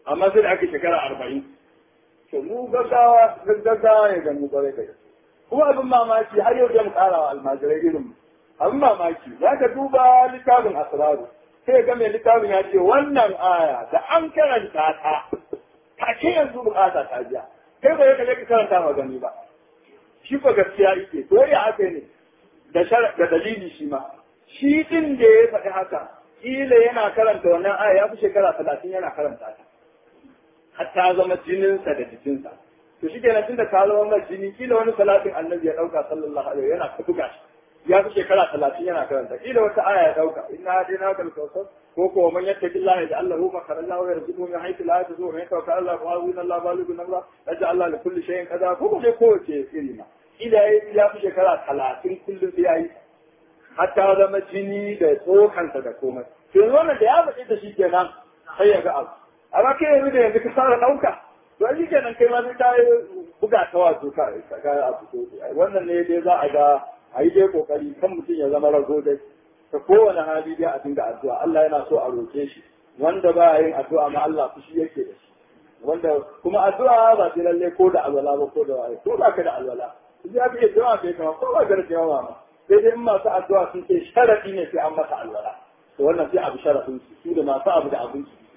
amma sai da aka shekara arba'in to mu gaggawa gaggawa ya gani kwarai kai kuma abin mamaki har yau zan ƙara wa almajirai irin abin mamaki za ka duba littafin asraru sai ga mai littafin ya ce wannan aya da an karanta ta ta ce yanzu bukata ta biya kai ba ya kaje ka karanta ma gani ba shi ba gaskiya yake to ya haka ne da da dalili shi ma shi din da ya faɗi haka kila yana karanta wannan aya ya fi shekara talatin yana karanta ta har ta zama jininsa da jikinsa to shi kenan tunda ta zama mai jini kila wani salatin annabi ya ɗauka sallallahu alaihi yana ta buga shi ya fi shekara talatin yana karanta kila wata aya ya ɗauka inna dai na kal kawsar ko ko man yattaki Allah ya Allah hu makarallahu wa yarzuquhu min haythu la yahtasib wa yatawakkal Allah fa huwa Allah balighu namra yaj'al Allah li kulli shay'in qadara ko ko dai kowace iri ma ila ya fi shekara talatin kullum sai yayi hatta zama jini da tsokansa da komai to yanzu wannan da ya faɗi da shi kenan sai ya ga abu amma kai yanzu da yanzu ka fara ɗauka to shi kenan kai ma sai ka buga ta wato ka ga abu to wannan ne dai za a ga a yi dai kokari kan mutum ya zama rago dai ta kowane hali dai a dinga addu'a Allah yana so a roke shi wanda ba yin addu'a ma Allah fushi yake da shi wanda kuma addu'a ba sai lalle ko da alwala ba ko da waye ko ba ka da alwala sai aka iya jawa kai kama ko ba ka da jawa ma sai dai in masu addu'a sun ce sharadi ne sai an masa alwala to wannan sai abu sharadin su su da masu abu da abin su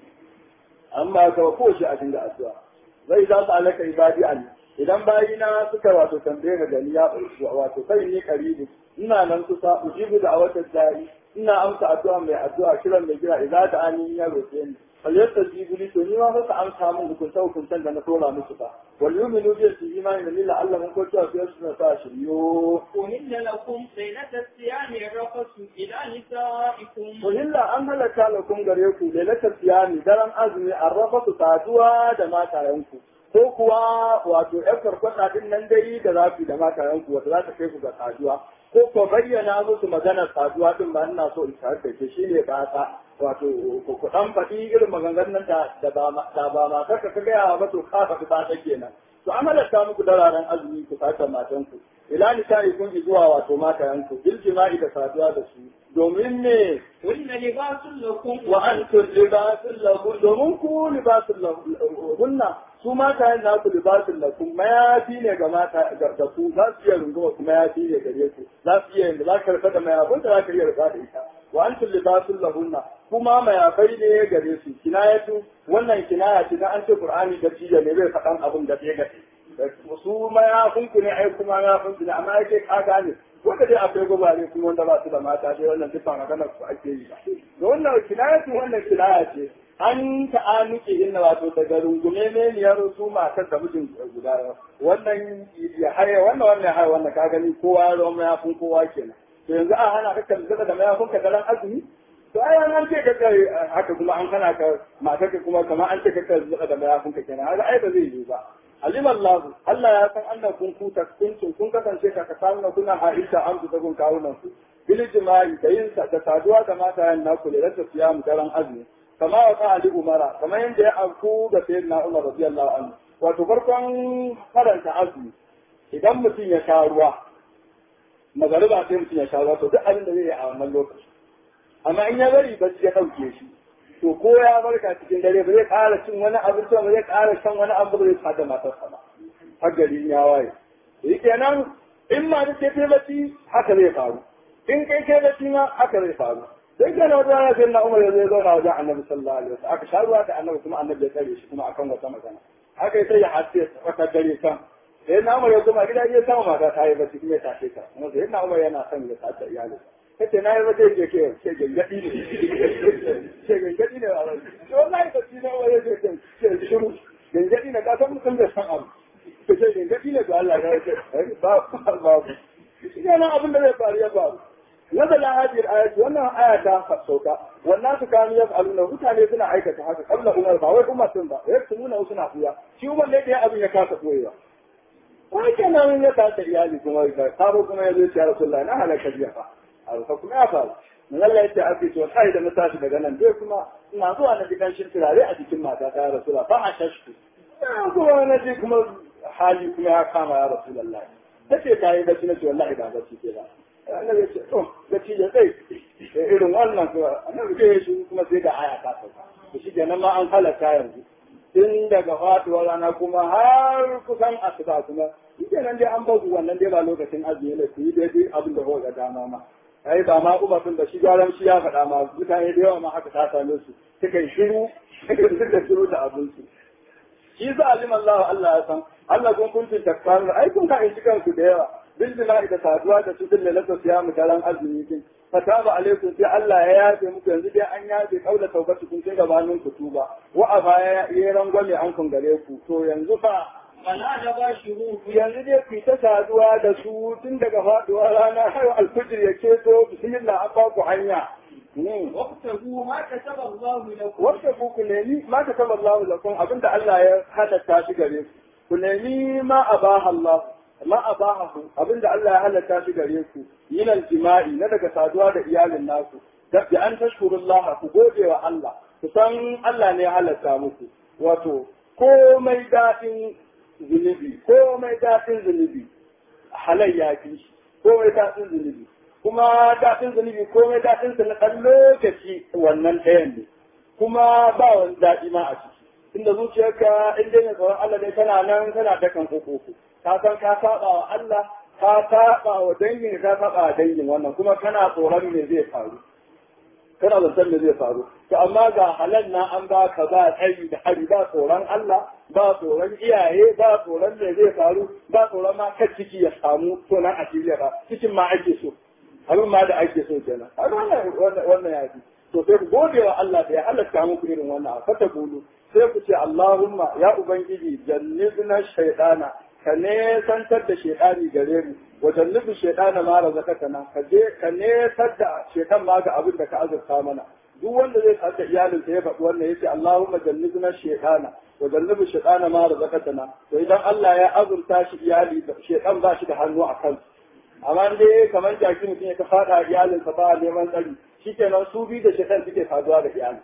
amma ka ko shi a dinga addu'a zai za su alaka ibadi ali idan bayina suka wato tambaye ga gani ya wato kai ne karibu ina nan kusa ujibu da awatar dari ina amsa addu'a mai addu'a kiran mai kira idan da ani ya roke ni falyasta jibuli to ni ma fa ka amsa min hukunta hukuntan da na tora musu fa wal yu'minu bi su imani da lillahi Allah mun ko cewa sai su na sa shiryo أهل لكم ليلة الصيام الرفث إلى نسائكم Uhilla an halaka lakum gare ku lailatul siyami daren azumi arrafa su saduwa da matayenku ko kuwa wato ƴan farkwata din nan dai da zafi da matayenku wata za ta kai ku ga saduwa ko ko bayyana musu maganar saduwa din ba ina so in tare da ke shine ba ta wato ku ku dan faɗi irin maganganun da da ba ma da ba ma kaka ka gaya ba to ka faɗi ba ta kenan to an halatta muku dararen azumi ku saka matanku ila nisa'i kun zuwa wato matayenku bil jima'i da saduwa da su domin ne هن لباس لكم wa antum libasun lakum domin ku libasun hunna su mata yin naku libasun lakum mayafi ne ga mata ga ku za su iya runguma kuma mayafi ne gare ku za su iya yin za ka rufe da mayafin da za ka iya rufe da ita wa antum libasun lahunna kuma mayafai ne gare su kinayatu wannan kinaya ce na an ce qur'ani da tiya ne zai faɗan abin da bai gace su mayafin ku ne ai kuma mayafin ku ne amma yake ka gane wanda dai akwai gobare kuma wanda ba su da mata dai wannan duk ba magana su ake yi ba da wannan kinayatu wannan kinaya ce an ta'anuke inna wato daga rungume ne niyar su matar da mijin guda wannan ya haye wannan wannan ya haye wannan ka gani kowa ya zama mayafin kowa kenan to yanzu a hana ka kalli da mayafin ka daren azumi to ai an ce ka kai haka kuma an hana ka matar ka kuma kamar an ce ka kalli da mayafin ka kenan haka ai ba zai yi ba alim Allah Allah ya san annan kun kuta kuntum kun kasance ka kasamu kuna ha'isha an ta kun kawunan ku bil jima'i da yin da saduwa da mata yan naku da rasa siyamu daren azumi kama wa ali umara kamar yadda ya auku da sayyidina Umar radiyallahu anhu wato farkon karanta azumi idan mutum ya sha ruwa magariba sai mutum ya sha ruwa to duk abin da zai yi a wannan lokaci amma in ya bari bacci ya ɗauke shi to ko ya barka cikin dare ba zai ƙara cin wani abinci ba zai ƙara shan wani abu ba zai sada matarsa ba har gari ya waye yi kenan in ma da ce bacci haka zai faru in kai kai bacci ma haka zai faru sai kenan wata rana sai na umar ya zai zauna wajen annabi sallallahu alaihi wasallam aka sha ruwa da annabi kuma annabi ya tsare shi kuma akan wata magana haka ya sai ya hasse wata dare kan sai na umar ya kuma gida ya sama mata ta yi bacci kuma ya tashe ta kuma sai na umar yana son ya sace iyalinsa kace na yi wata yake ke ce gangadi ne ce gangadi ne a rai to wallahi ka tina wani yake ke ce shiru gangadi ne ka san mutum da san abu ka ce gangadi ne to Allah ya ce ba ba ba shi ne abin da zai faru ya faru نزل هذه الآية وأنها آية sauka والناس كانوا يفعلون mutane suna aikata haka kabla umar ba wai umar sun ba yaktumuna suna kuya shi umar ne da abin ya kasa koyewa wai kenan ya kasa iyali kuma ya sabo kuma ya zo ya rasulullahi na halaka biya fa alfa kuma ya faru mun Allah ya ce abi to sai da na tashi daga nan dai kuma ina zuwa na gidan shi turare a jikin mata ta rasulullahi fa a shashku kuma na ji kuma hali kuma ya kama ya rasulullahi tace ta yi bacci na ce wallahi ba bacci ke ba annabi ya ce to bacci ya tsaye irin wannan kuma annabi ya shi kuma sai da aya ta sauka to shi kenan ma an halatta yanzu tun daga faduwar rana kuma har kusan asuba kuma shi nan dai an bazu wannan dai ba lokacin azumi ne ku yi daidai abin da kuka ga dama ma ai ba ma umar da shi gyaran shi ya faɗa ma mutane da yawa ma haka ta same su suka yi shiru suka shiru da abin su shi sa alim Allah Allah ya san Allah kun kuntum takfar ai kun ka shi kanku da yawa bil jima'i da saduwa da su dille lasa siyamu daren azumi din fataba alaikum sai Allah ya yafe muku yanzu dai an yafe kaula taubatu kun sai gabanin ku tuba wa a baya ya rangwame an kun gare ku to yanzu fa فلا تباشروه yanzu dai ku ta saduwa da su tun daga faduwa rana har alfijir ya keto bismillah an ba ku hanya وابتغوا ما كتب الله لكم wanda ku ku nemi ma ka saba Allah lakum abinda Allah ya halatta shi gare ku ku nemi ma abaha Allah ma abaha ku abinda Allah ya halatta shi gare ku yin jima'i na daga saduwa da iyalin naku da bi an tashkurullah ku gode wa Allah ku san Allah ne ya halatta muku wato komai daɗin zunubi komai daɗin zunubi halayya fi shi komai daɗin zunubi kuma daɗin zunubi komai daɗin sa na ɗan lokaci wannan ɗayan ne kuma ba wani daɗi ma a ciki inda zuciyarka in dai mai tsoron Allah ne kana nan kana dakan koko ka san ka saba wa Allah ka saba wa dangin ka saba wa dangin wannan kuma kana tsoron me zai faru kana zaton me zai faru to amma ga halal na an ba ka ba tsayi da hari ba tsoron Allah ba tsoron iyaye ba tsoron me zai faru ba tsoron ma kan ciki ya samu to nan a shirya ba cikin ma ake so abin ma da ake so kenan har wannan wannan ya fi to sai ku gode wa Allah da ya halatta muku irin wannan a fata bulu sai ku ce Allahumma ya ubangiji jannibna shaytana ka ne santar da shaytani gare mu wa jannibu shaytana ma razaqatana ka je ka ne da shaytan ma ga abin da ka azurta mana duk wanda zai sadda iyalin sa ya faɗi wannan yace Allahumma jannibna shaytana wa jannibu shaytana ma razaqatana to idan Allah ya azurta shi iyali shaytan ba shi da hannu a kansa amma dai kamar jaki mutum ya ka fada iyalinsa ba neman tsari shi kenan su biyu da shekar suke saduwa da iyali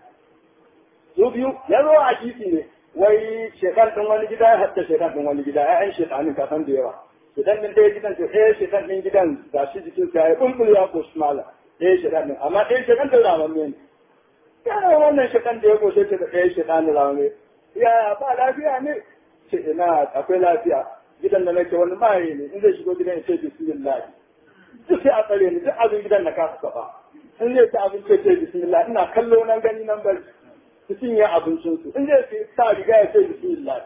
su biyu ya zo a kisi ne wai shekar ɗin wani gida ya hatta shekar ɗin wani gida ya'yan shekanin ka san da yawa shekar ɗin ɗaya gidan to ɗaya shekar ɗin gidan ga shi jikin sa ya kumbul ya koshi mala ɗaya shekar ɗin amma ɗaya shekar ɗin ramamme ne yana wannan shekar da ya koshe ce da ɗaya shekar ɗin ramamme ya ba lafiya ne ce ina akwai lafiya gidan da nake wani maye ne in zai shigo gidan ya ce bismillah duk sai a tsare ni duk abin gidan na kasa saba in zai ci abinci ya ce bismillah ina kallo nan gani nan bari su cinye abincin su in zai ci sa riga ya ce bismillah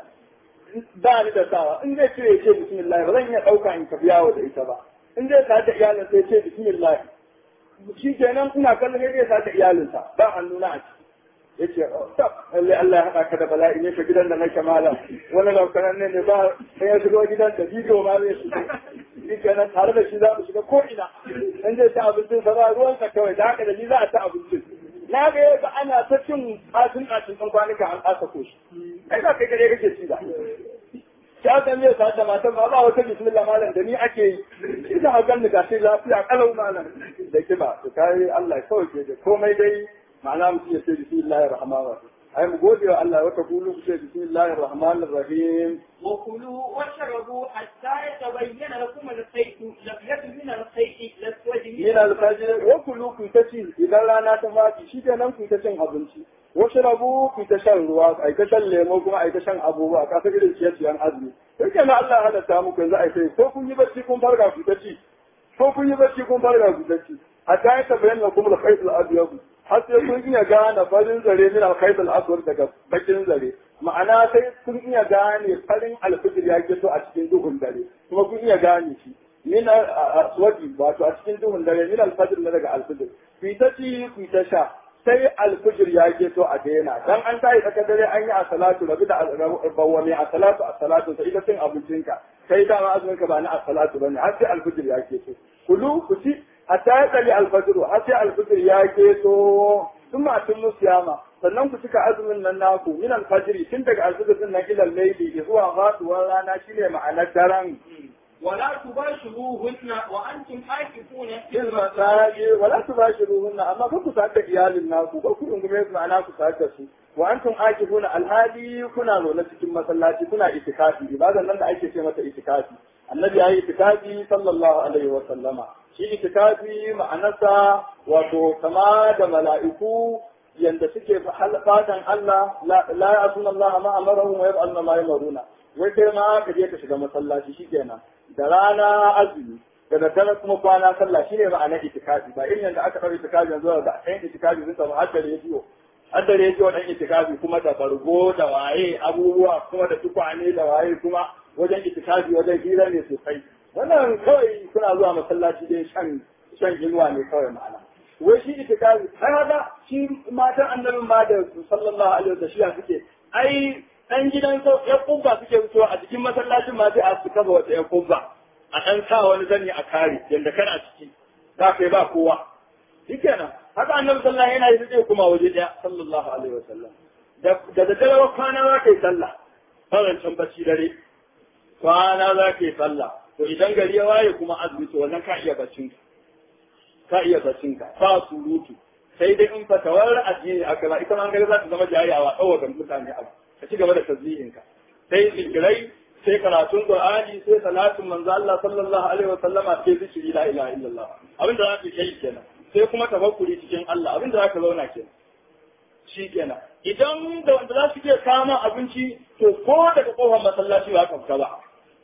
ba ni da sawa in zai cire ya ce bismillah ba zan iya ɗauka in tafi yawo da ita ba in zai sa da iyalin sai ya ce bismillah shi kenan ina kallon ya sa da iyalinsa ba hannuna a ciki yace tab lalle Allah ya haɗa ka da bala'i ne ka gidan da nake malam wani laukanan ne ne ba sai ya shigo gidan da bidiyo ma zai shigo shi kenan tare da shi za mu shiga ko ina in zai ci abincin sa ba ruwan sa kawai da haka da ni za a ci abincin na ga yadda ana ta cin tsatin tsatin ɗan kwanuka an ƙasa ko shi kai ba kai gare kake ci da ya san zai sa da matan ba ba wata bismillah malam da ni ake yi ina a ganin ga sai lafiya kalau malam da kiba to kai Allah kawai ke da komai dai ma'ana mutum ya ce bismillahir rahmanir rahim ai mu gode wa Allah wata kulu ku ce bismillahir rahmanir rahim وكلوا واشربوا حتى يتبين لكم الخيط الابيض من الخيط الاسود min al-fajr wa kulu ku ta ci idan rana ta fadi shi kenan ku ta cin abinci wasu rabu ku ta shan ruwa ai ta shan lemo kuma ai ta shan abubuwa ka san irin ciye-ciyen azumi sai kenan Allah ya halatta muku yanzu ai sai ko kun yi bacci kun farga ku ta ci ko kun yi bacci kun farga ku ta ci hatta ya tabayyana kuma al-khayt al-abyad har sai kun iya gane farin zare min al-khayt al-aswad daga bakin zare ma'ana sai kun iya gane farin alfijir ya fito a cikin duhun dare kuma kun iya gane shi min aswadi wato a cikin duhun dare min alfajir na daga alfijir ku ta ci ku ta sha sai alfijir ya fito a daina dan an tayi tsakar dare an yi a salatu rabi da bawwami a salatu a salatu sai ita cin abincinka sai dama azumin ka ba na a salatu bane har sai alfijir ya fito kulu ku ci hatta ya tsali alfajiru har sai alfijir ya keto sun ma tun musiyama sannan ku cika azumin nan naku min alfajiri tun daga alfijir din nan ilal laili zuwa faduwar rana shine ma'anar daren ولا تباشروهن وانتم عاكفون في المساجد ولا تباشروهن اما كنتم سعد iyalin naku ko ku rungume su ma'ana ku sa'ad da su wa antum akifuna alhadi kuna zaune cikin masallaci kuna itikafi ibadan nan da ake ce mata itikafi annabi yayi itikafi sallallahu alaihi wa sallama shi itikafi ma'anarsa wato kama da mala'iku yanda suke fatan Allah la ya'suna Allah ma amarahum wa yaf'aluna ma yamaruna wai kai ma ka je ka shiga masallaci shikenan da rana azumi da daddare kuma kwana sallah shine ma'ana itikafi ba irin yanda aka fara itikafi yanzu da ɗan itikafi sun samu har da rediyo har da rediyo ɗan itikafi kuma da bargo da waye abubuwa kuma da tukwane da waye kuma wajen itikafi wajen hira ne sosai wannan kawai suna zuwa masallaci dai shan shan inuwa ne kawai ma'ana wai shi itikafi har haka shi matan annabin ma da sallallahu alaihi wa sallam suke ai dan gidan sau ya kubba suke fitowa a cikin masallacin ma sai a su kafa wata ya kubba a ɗan sa wani zani a kare yadda kana ciki za ka yi ba kowa shikenan haka annabi sallallahu yana yi sai kuma waje ɗaya sallallahu alaihi wa sallam da da dare kwana za ka yi sallah farancan bacci dare kwana za ka yi sallah to idan gari ya waye kuma azumi to wannan ka iya baccin ka iya baccin ka ba surutu sai dai in fatawar addini aka ba ita ma an gari za ta zama jariyawa ɗaukar mutane abu ka ci gaba da tasbihin ka sai zikirai sai karatun Qur'ani sai salatin manzo Allah sallallahu alaihi wa sallama sai zikiri la ilaha illallah abin da zaka kai kenan sai kuma tafakkuri cikin Allah abin da zaka zauna kenan shi kenan idan da wanda za su iya kama abinci to ko daga kofar masallaci ba ka fita ba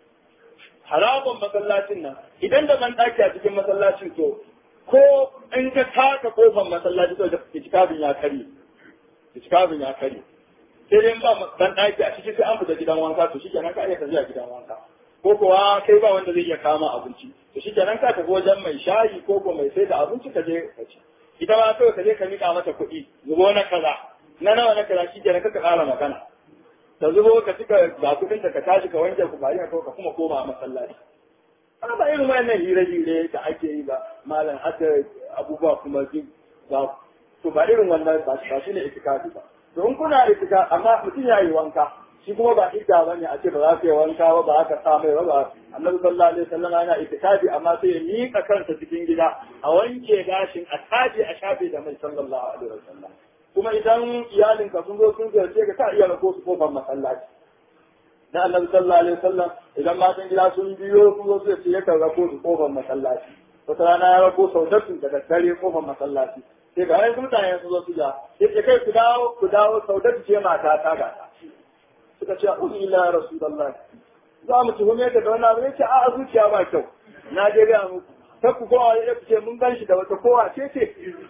haraban masallacin nan idan da ban daki a cikin masallacin to ko in ka taka kofar masallaci to da itikafin ya kare itikafin ya kare sai dai ba dan ɗaki a cikin sai an fita gidan wanka to shikenan ka iya tafiya gidan wanka ko kuwa kai ba wanda zai iya kama abinci to shikenan ka tafi wajen mai shayi ko ko mai sai da abinci ka je ka ci ita ma kawai ka je ka miƙa mata kuɗi zubo na kaza na nawa na kaza shikenan ka ƙara magana ta zubo ka cika ga kuɗin ka tashi ka wanke ku bari ka ka kuma koma masallaci ana ba irin wannan hire-hire da ake yi ba malam haka abubuwa kuma duk ba to ba irin wannan ba shi ne itikafi ba don kuna itika amma mutum ya yi wanka shi kuma ba idda ba ne a ce ba za ka yi wanka ba ba ka sa mai ba ba annabi sallallahu alaihi wasallam yana itikafi amma sai ya miƙa kansa cikin gida a wanke gashin a taje a shafe da mai sallallahu alaihi wasallam kuma idan iyalinka sun zo sun ziyarce ka ta iya rako su kofar masallaci da annabi sallallahu alaihi wasallam idan matan gida sun biyo sun zo su ce yakan rako su kofar masallaci wata rana ya rako saudatu da daddare kofar masallaci sai ga wani mutane sun zo su ja sai kai ku dawo ku dawo saudatu ce mata ta ga suka ce a'udhu ila rasulullah za mu tuhume ka da wani abu yace a zuciya ba kyau na je ga muku ta ku kowa ya ce mun gan shi da wata kowa ce ce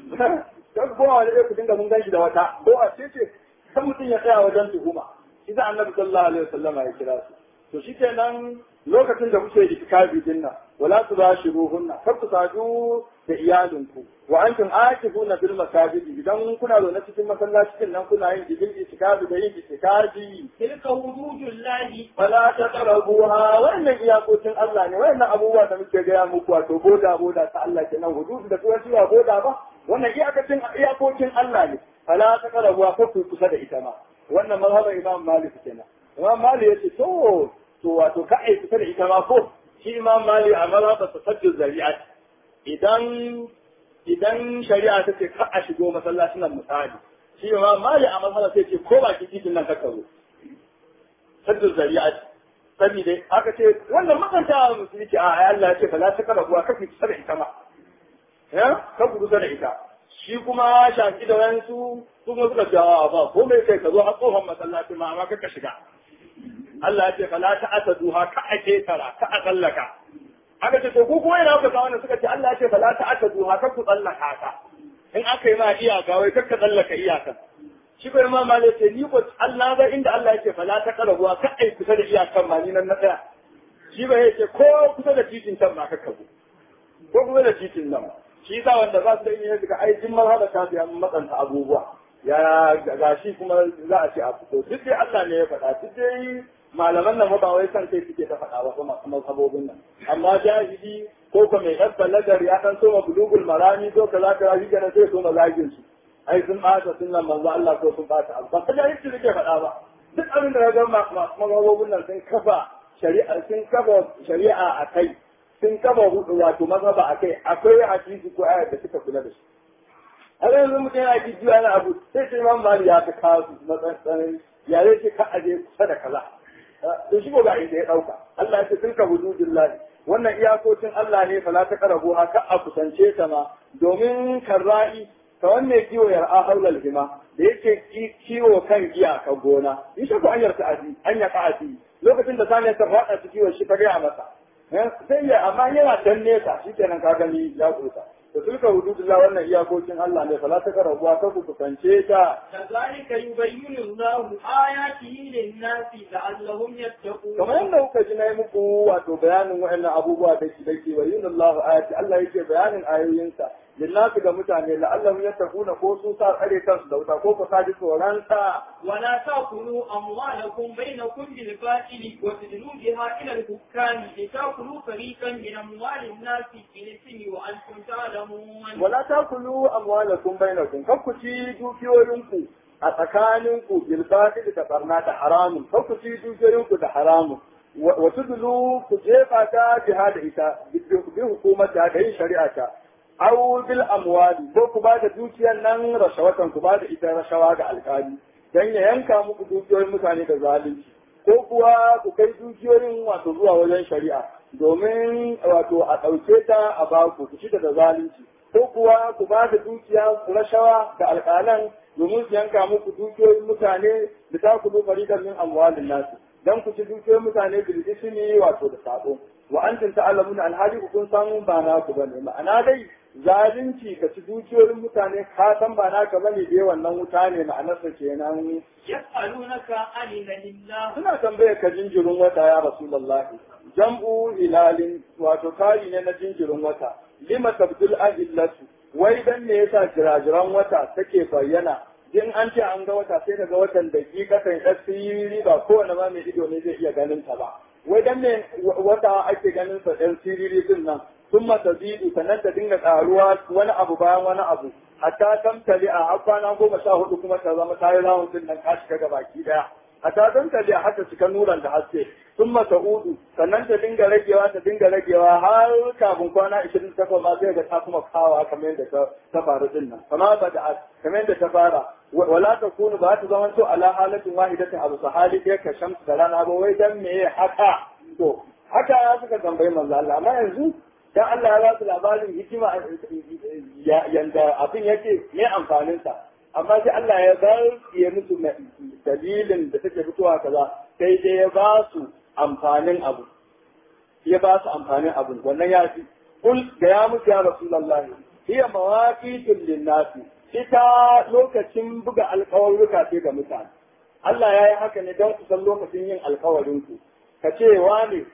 ta ku kowa ya ku dinga mun gan shi da wata kowa ce ce kan mutum ya tsaya wajen tuhuma shi da annabi sallallahu alaihi wasallam ya kira su to shikenan lokacin da kuke itikafi din nan wala tubashiruhunna kar ku sadu da iyalinku wa antum aakifuna bil masajidi idan kuna zaune cikin masallacin nan kuna yin jibil itikafi da yin itikafi tilka hududullahi fala taqrabuha wannan iyakokin Allah ne wannan abubuwa da muke gaya muku wato boda boda ta Allah kenan hududu da turanci ba boda ba wannan iyakacin iyakokin Allah ne fala taqrabuha kar ku kusa da ita ma wannan mazhabar Imam Malik kenan Imam Malik yace to to wato ka ai kusa da ita ma ko shi Imam Malik a mazhabar tasajjud zari'at idan idan shari'a ta ce ka a shigo masallacin nan misali shi Imam Malik a mazhabar sai ce ko ba ki titin nan ka karo sajjud zari'at saboda aka ce wannan makanta musulmi ce a Allah ya ce fa la ta karabuwa ka fi kusa da ita ma ya ka ku kusa da ita shi kuma shafi da wayansu su kuma suka ce a ba ko mai kai ka zo a tsohon masallaci ma amma ka shiga Allah ya ce fa la ta'taduha ka ake tara ka a tsallaka aka ce to ku kuma ina kuka wannan suka ce Allah ya ce fa la ta'taduha ka ku tsallaka ka in aka yi ma iyaka wai kar ka tsallaka iyakan shi ko imam malik ce ni ko Allah ga inda Allah ya ce fa la taqrabuha ka ai kusa da iyakan ma ni nan na tsaya shi ba ya ce ko kusa da titin can ma ka kabu ko kusa da titin nan shi sa wanda za su da yin daga ai jin marhaba ta biya matsanta abubuwa ya ga shi kuma za a ce a fito duk dai Allah ne ya faɗa duk dai malaman nan ba wai san kai suke ta faɗa ba kuma kuma sabobin nan amma jahili ko ko mai ɗan balagar ya ɗan soma bulugul marami ko kaza kaza shi kenan sai soma zagin su ai sun ɓata sunan manzo Allah ko sun ɓata abu ba ka jahilci suke faɗa ba duk abin da ga mazhabobin nan sun kafa shari'a sun kafa shari'a a kai sun kafa wato mazhaba a kai akwai hadisi ko ayat da suka kula da shi a yanzu mutum yana ji ana abu sai sai imam mali ya ta kawo su matsayin ya zai ce ka aje kusa da kaza to shi ga inda ya dauka Allah ya ce tilka hududullah wannan iyakokin Allah ne fala ta karabu haka a kusance ta ma domin karra'i ka wanne kiwo ya ra'a haulal hima da yake kiwo kan iyaka gona in shi ko an yarta aji an ya ka'ati lokacin da sani ta faɗa su kiwo shi ta gaya masa sai ya amma yana dan nesa shi kenan ka gani ya kusa da sulka hududullah wannan iyakokin Allah ne fala ta karabuwa ka ku kusance ta كذلك يبين الله آياته للناس لعلهم يتقون kamar yadda kuka ji na yi muku wato bayanin wa'annan abubuwa da ke dake wa yin Allah ayati Allah yake bayanin ayoyinsa lillahi ga mutane la'allahum yattaquna ko su sa tsare kansu da wuta ko ku sa ji tsoron sa ولا تأكلوا أموالكم بينكم بالباطل وتدلوا بها إلى الحكام لتأكلوا فريقا من أموال الناس بالإثم وأنتم تعلمون wala takulu amwalakum bainakum kar ku ci dukiyoyinku a tsakaninku bil batil da barna da haramun kar ku ci dukiyoyinku da haramun wa tudlu ku jefa ta jihad ita bi hukumata da yin shari'a ta aw bil amwali ko ku ba da dukiyar nan rashawatan ku ba da ita rashawa ga alkali dan ya yanka muku dukiyoyin mutane da zalunci ko kuwa ku kai dukiyoyin wato zuwa wajen shari'a domin wato a ɗauke ta a baku ku ci da zalunci ko kuwa ku ba da dukiya rashawa da alƙalan domin su yanka muku dukiyoyin mutane da ta kudu faridan min amwalin nasu dan ku ci dukiyoyin mutane bil ismi wato da sabo wa antum ta'lamuna alhali ku kun san ba na ku bane ma'ana dai zalunci ka ci dukiyoyin mutane ka san ba naka bane dai wannan wuta ne ma'anarsa kenan يسألونك عن الله suna tambayar ka jinjirin wata ya rasulullahi jam'u hilalin wato kari ne na jinjirin wata lima tabdul ahillatu wai dan me yasa jirajiran wata take bayyana in an ce an ga wata sai daga watan da ki kasan asiri ba kowane ma mai ido ne zai iya ganin ta ba wai dan me wata ake ganin sa ɗan siriri din nan sun mata zidu sannan ta dinga ƙaruwa wani abu bayan wani abu hatta tamtali a har kwana goma sha hudu kuma ta zama ta yi rawun din nan ka shiga gabaki daya hatta tamtali a haka cika nuran da haske sun mata udu sannan ta dinga ragewa ta dinga ragewa har kafin kwana ishirin takwas ma sai ga ta kuma kawa kamar yadda ta ta faru din nan kamar ba da kamar yadda ta fara wala ta kunu ba ta zama to ala halatin wahidatin abu sahali ɗaya ka shamsu da rana ba wai dan me haka to haka ya suka tambayi manzo Allah amma yanzu dan Allah ya ba su labarin hikima yanda abin yake ne amfanin sa amma sai Allah ya bar ya musu dalilin da take fitowa kaza sai dai ya ba su amfanin abu ya ba su amfanin abu wannan ya fi kul da ya musu ya rasulullahi hiya mawaqitul linnasi ita lokacin buga alƙawarruka ce ga mutane Allah ya yi haka ne don ku san lokacin yin alƙawarinku ka ce wani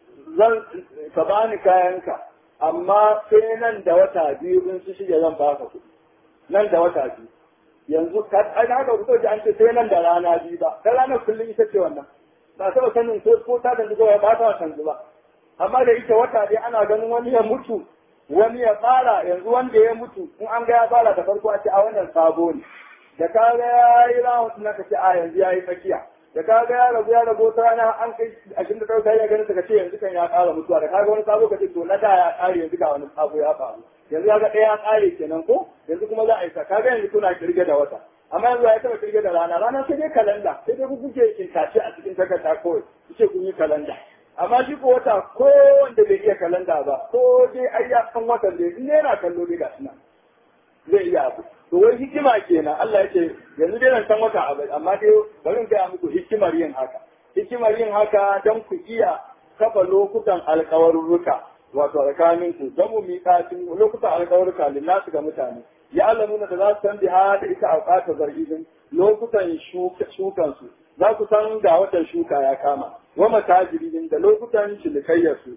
zan ka bani kayanka amma sai nan da wata biyu in su shige zan baka kuɗi nan da wata biyu yanzu ka an haka ku ji an ce sai nan da rana biyu ba ta ranar kullum ita ce wannan ba taɓa sanin ko ko ta da zuwa ba ta canzu ba amma da ita wata dai ana ganin wani ya mutu wani ya fara yanzu wanda ya mutu in an ga ya fara da farko a ce a wannan sabo ne da ka ga ya yi rawun na ka ce a yanzu ya yi tsakiya da ka ga ya rabu ya rabu ta rana an kai ashirin da ɗauka ya ganin ka ce yanzu kan ya ƙara mutuwa da ka ga wani sabo ka ce to na da ya ƙare yanzu ga wani sabo ya faru yanzu ya ga ɗaya ya ƙare kenan ko yanzu kuma za a yi sa ka ga yanzu kuna kirge da wata amma yanzu ya taɓa kirge da rana rana sai dai kalanda sai dai kuke kintace a cikin takarda kawai ku ce kun yi kalanda amma shi ko wata ko wanda bai iya kalanda ba ko dai ai ya san watan da in yana kallo dai gashi nan zai iya abu to wai hikima kenan Allah yake yanzu dai nan san wata abu amma dai bari in gaya muku hikimar yin haka hikimar yin haka dan ku iya kafa lokutan alƙawarruka wato tsakanin ku dan mu miƙatin lokutan alƙawarruka lillahi ga mutane ya alamuna da za su san biha da ita auqata zargin lokutan shukan su za ku san ga watan shuka ya kama wa matajirin da lokutan cinikayyarsu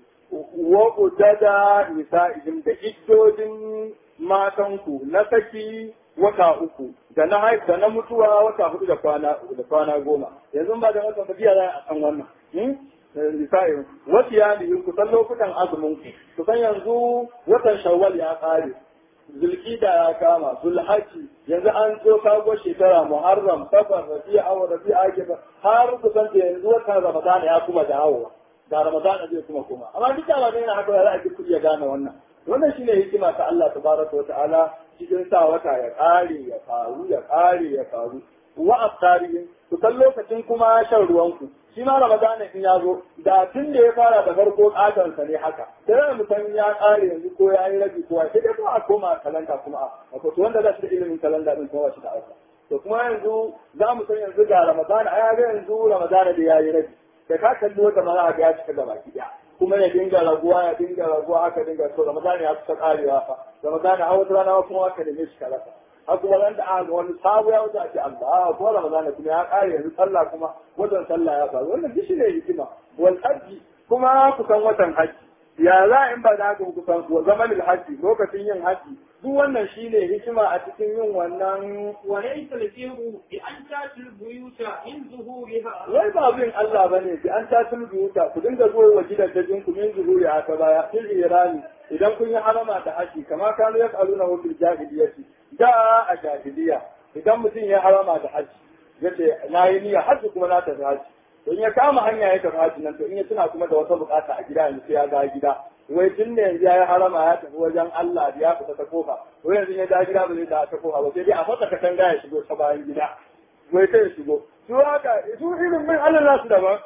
wa udada nisa'ihim da iddodin matanku na saki wata uku da na haif da na mutuwa wata hudu da kwana da kwana goma yanzu ba da wata tafiya za a san wannan nisa'ihim wasu ya ku san lokutan azumin ku ku san yanzu watan shawwal ya kare zulkida ya kama zulhaji yanzu an zo kago shekara muharram safar rabi'a aw rabi'a ake ba har kusan da yanzu watan ramadan ya kuma dawowa da ramadan zai kuma kuma amma duk da ba haka za a ji ku iya gane wannan wannan shine hikima ta Allah tabaraka wata'ala cikin sa wata ya kare ya faru ya kare ya faru wa aftarihim ku san lokacin kuma shan ruwanku shi ma ramadana in ya zo da tun da ya fara da farko katansa ne haka sai da mutum ya kare yanzu ko ya yi rabi ko sai dai kuma a koma kalanda kuma a to wanda za su da ilimin kalanda din kuma shi da aika to kuma yanzu za mu san yanzu ga ramadana a ga yanzu ramadana da ya yi rabi da ka kalli wata mana ga ya cika gaba ki kuma ya dinga raguwa ya dinga raguwa haka dinga to ramadana ya kusa karewa fa ramadana har wata rana kuma haka da ne shi kalata har kuma ran da aka wani sabu ya wuce a ce Allah ko ramadana kuma ya kare yanzu sallah kuma watan sallah ya faru wannan duk shine hikima wal hajji kuma kusan watan hajji ya za in ba da haka kusan wa zaman hajji lokacin yin hajji duk wannan shine hikima a cikin yin wannan وليس البر بأن تأتي البيوت من ظهورها wai ba bin Allah bane bi an ta tulbiyuta ku dinga zuwa wa gidajen ku min zuhuri a ta baya fil irani idan kun yi harama da haji kama kanu yas'aluna fil jahiliyyati da a jahiliya idan mutum ya harama da haji yace na yi niyya haji kuma na tafi haji in ya kama hanya ya tafi haji nan to in ya tuna kuma da wata bukata a gida yanzu sai ya ga gida wai tun da yanzu ya yi harama ya tafi wajen Allah da ya fita ta kofa wai yanzu ya da gida ba zai da ta kofa ba sai dai a fata katanga ya shigo ta bayan gida wai sai ya shigo su haka su irin min Allah nasu daban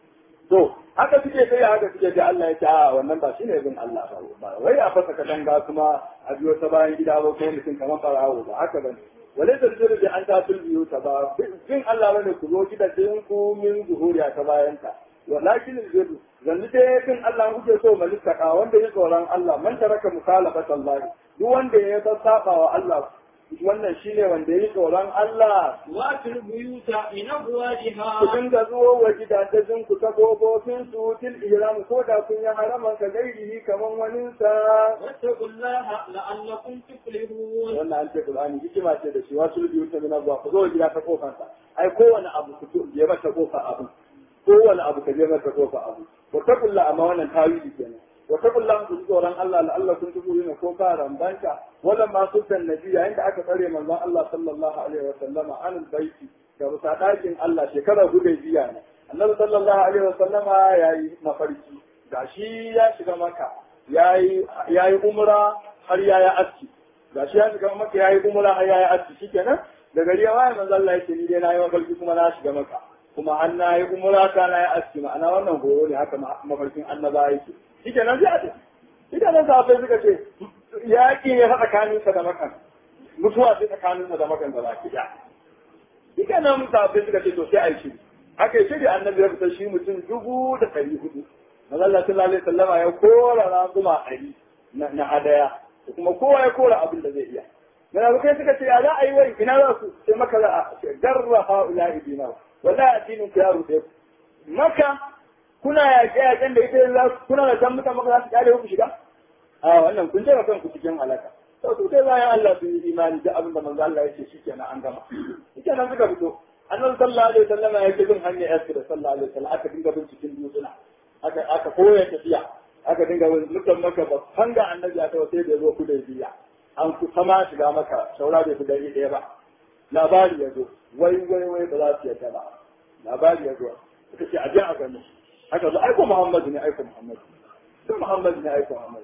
to haka suke kai haka suke da Allah ya ce a wannan ba shine bin Allah ba ba wai a fasa katanga kuma a biyo ta bayan gida ba ko mutum kamar farawo ba haka bane wale da zuru da an ta biyu ta ba bin Allah bane ku zo gidajen ku min zuhuriya ta bayan ta walakin zuru zanni dai bin Allah kuke so malika wanda ya tsoron Allah man taraka mukhalafat Allah duk wanda ya saba wa Allah wannan shine wanda ya tsoron Allah وأتوا البيوت من ku أبوابها dinga zuwa wa gidajen ku ta kofofin su til ihram ko da kun yi haraman ka gairihi kaman wani sa واتقوا الله لعلكم تفلحون wannan an ce Qur'ani hikima ce da shi wasu biyu ta mina zuwa ku zo wa gida ta kofar sa ai kowane abu ku to je mata kofa abu kowane abu ka je mata kofa abu wa taqulla amma wannan tawili kenan wa taqulla ku ji tsoron Allah la'allakum tuflihuna ko ka rambanta wala ma sultan nabi yayin da aka tsare manzon Allah sallallahu alaihi wa sallama an baiti da bisa ɗakin Allah shekara guda biya ne annabi sallallahu alaihi wa sallama yayi mafarki gashi ya shiga maka yayi yayi umra har yayi aski gashi ya shiga maka yayi umra har yayi aski shikenan da gari ya waye manzo Allah yake ni dai nayi mafarki kuma na shiga maka kuma an nayi umra ka nayi aski ma'ana wannan horo ne haka mafarkin annaba yake shikenan sai a tafi shikenan sahabbai suka ce yaƙi ne fa tsakaninsa da makan mutuwa sai tsakaninsa da makan da baki ɗaya Duka nan sahabbai suka ce to sai a yi shiri. Aka yi shiri annabi ya fita shi mutum dubu da ɗari hudu. Mazalla sallallahu alaihi sallama ya kora raguma ɗari na hadaya. Da kuma kowa ya kora abin da zai iya. Munafukai suka ce ya za a yi wai ina za su sai maka za a ce garra ha'ula ibina. Wallahi addinin ku ya rufe ku. Maka kuna yaƙe yaƙen da ita za kuna da san mutan maka za su ƙare ku shiga. A wannan kun jefa kanku cikin halaka. to su dai bayan Allah sun yi imani da abin da manzo Allah ya ce shikenan an gama shikenan suka fito annabi sallallahu alaihi wasallam ya ce bin hanya yaski da sallallahu alaihi wasallam aka dinga bin cikin dutsuna aka aka koya tafiya aka dinga bin mutan maka ba hanga annabi aka sai da zo kudai biya an ku sama shiga maka saura bai kudai ɗaya ba labari ya zo wai wai wai ba za su yarda ba labari ya zo suka ce a je a gani aka zo aiko Muhammadu ne aiko Muhammadu sai Muhammadu ne aiko Muhammadu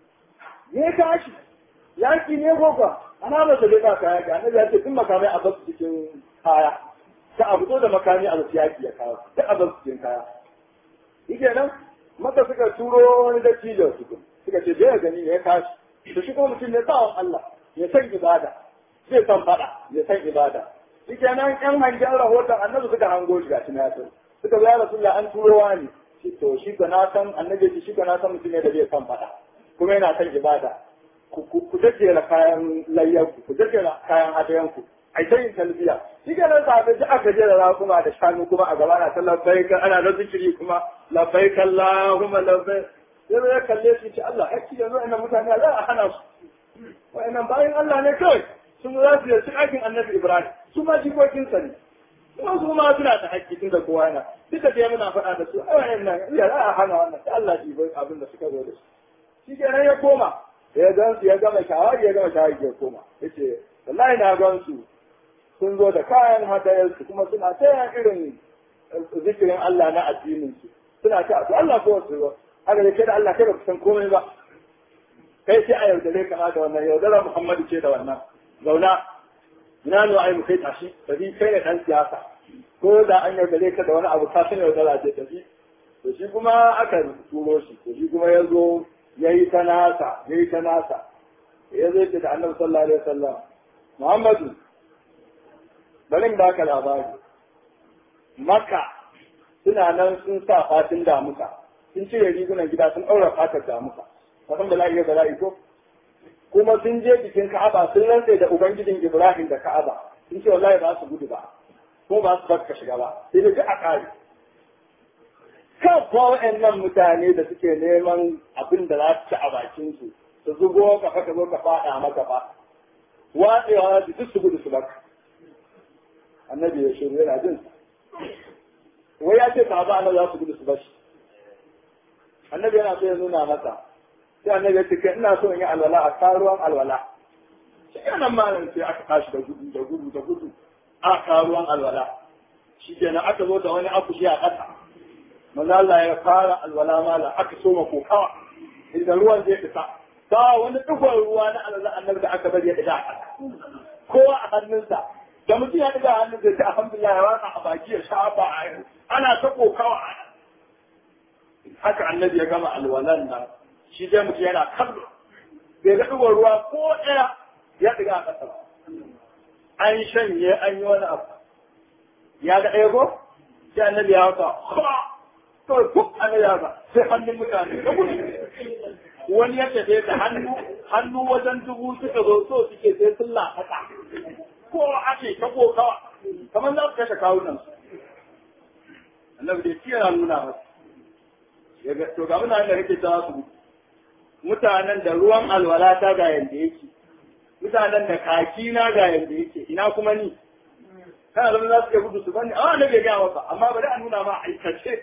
ne ka shi yaki ne gogo ana ba da ba kaya ga annabi ya ce kun makamai a basu cikin kaya ta abu zo da makami a basu yaki ya kawo ta a basu cikin kaya yake nan maka suka turo wani dattijo su suka ce je gani ne ya kashi to shi kuma mutum ne tsawon Allah ya san ibada zai san fada ya san ibada yake nan yan hangen rahoton annabi suka hango shi gashi na ya suka zo ya rasulullah an turo wani to shi ga na san annabi shi ga na san mutum ne da zai san fada kuma yana san ibada ku jajjera kayan layyanku ku jajjera kayan hadayanku a ta yin talbiya shi ke nan sahabai ji aka jera rakuma da shanu kuma a gaba na ta labbaika ana da zikiri kuma labbaika Allahumma labbaik sai ya kalle shi ce Allah hakki yanzu ina mutane za a hana su wa'annan bayan Allah ne kawai sun za su yi aikin annabi Ibrahim su ma jikokinsa ne kuma su ma suna da hakki tun da kowa yana duka dai muna faɗa da su a wa'annan ya za a hana wannan sai Allah ji bai abin da suka zo da shi shi kenan ya koma ya gan su ya gama shawari ya gama shawari ya koma yace wallahi na gan su sun zo da kayan hadayar su kuma suna ta irin zikirin Allah na addinin su suna ta to Allah ko su zo haka da da Allah kai ba san komai ba kai sai a yaudare ka da wannan yaudara Muhammadu ce da wannan zauna ina ne ai mu kai tashi tafi kai ne dan siyasa ko da an yaudare ka da wani abu ka sani yaudara ce tafi to shi kuma aka turo shi to shi kuma ya zo ya yi ta nasa ya yi ta nasa ya zai ce da annabi sallallahu alaihi wasallam muhammadu bari in baka labari maka suna nan sun sa fatin damuka sun cire rigunan gida sun ɗaura fatar damuka kasan bala'i ya bala'i ko kuma sun je bikin ka'aba sun rantse da ubangijin ibrahim da ka'aba sun ce wallahi ba su gudu ba ko ba su barka shiga ba sai da a kare kan kuwa waɗannan mutane da suke neman abin da za su ci a bakin su su zugo ka ka zo ka faɗa maka ba watsewa su duk su gudu su baka annabi ya shiru yana jin wai ya ce sahaba annabi za su gudu su bashi annabi yana so ya nuna masa sai annabi ya ce kai ina so in yi alwala a karuwan alwala shi kenan malam sai aka tashi da gudu da gudu da gudu a karuwan alwala shi kenan aka zo da wani akushi a ƙasa manzo Allah ya fara alwala malam aka soma kokawa inda ruwan zai fita ba wani dukkan ruwa na alwala annabi da aka bari ya ɗiga a ƙasa kowa a hannunsa da mutum ya ɗiga a hannunsa sai alhamdulillah ya watsa a baki ya shafa a ana ta kokawa haka annabi ya gama alwalan nan shi dai mutum yana kallo bai ga ɗigon ruwa ko ɗaya ya ɗiga a ƙasa an shanye an yi wani abu ya ga ɗaya ko sai annabi ya haka kawai kuk annabi ya haka sai hannun mutane da gudu wani ya tafe da hannu hannu wajen dubu suka zo so suke sai sun lafata ko ake ta kokawa kamar za su kashe kawunan su annabi dai shi yana nuna masa ya ga to ga mutanen da kake ta su mutanen da ruwan alwala ta ga yanda yake mutanen da kaki na ga yanda yake ina kuma ni kana zama za su iya gudu su bani amma annabi ya gaya masa amma bari a nuna ma aikace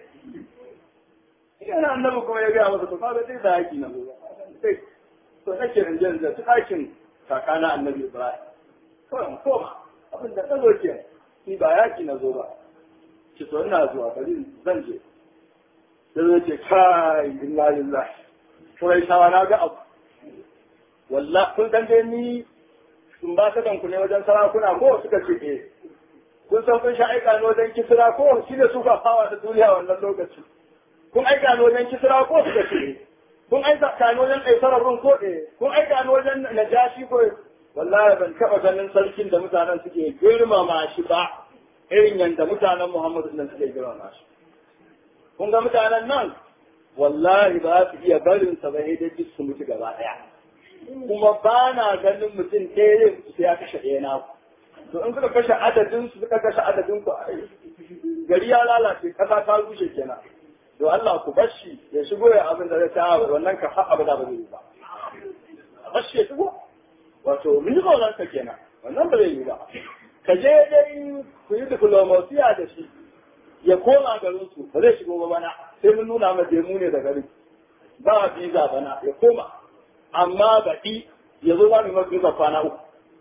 yana annabi kuma ya gaya masa to kaga dai da yaki na zuwa sai to nake in jan da tsakin kakana annabi Ibrahim kawai mu koma abin da ta zo ke ni ba yaki na zo ba ki to ina zuwa bari zan je sai zai ce kai inna lillahi Quraishawa na ga abu wallahi kun san dai ni sun ba ta ku ne wajen sarakuna ko suka ce eh kun san kun sha aika ne wajen kisra ko shi ne suka fawa da duniya wannan lokaci kun aika ne wajen kisra ko suka ce kun aika ne wajen kaisarar rum ko eh kun aika ne wajen najashi ko wallahi ban taba ganin sarkin da mutanen suke girmama shi ba irin yadda mutanen Muhammadu nan suke girmama shi kun ga mutanen nan wallahi ba su iya barin sa ba da duk su mutu gaba daya kuma ba na ganin mutum ɗaya sai ya kashe ɗaya na to in suka kashe adadin su suka kashe adadin ku gari ya lalace kasa ta rushe kenan to Allah ku bashi ya shigo ya abin da zai ta wannan ka har abada ba zai yi ba bashi ya shigo wato mun ji tsoron ka kenan wannan ba zai yi ba ka je dai ku yi diplomasiya da shi ya koma garin su ba zai shigo ba bana sai mun nuna ma mu ne da gari ba visa bana ya koma amma baɗi ya zo za mu yi mafi visa kwana uku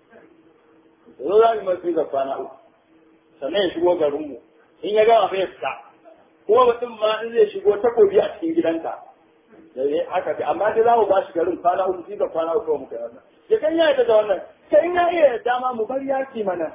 ya zo za mu yi mafi visa kwana uku sannan ya shigo garinmu in ya gama fa ya fita kuma mutum ma in zai shigo takobi a cikin gidanka dai haka ce amma dai za mu ba shi garin kwana uku visa kwana uku muka yi wannan ya kan ya da wannan sai in ya iya dama mu bar yaki mana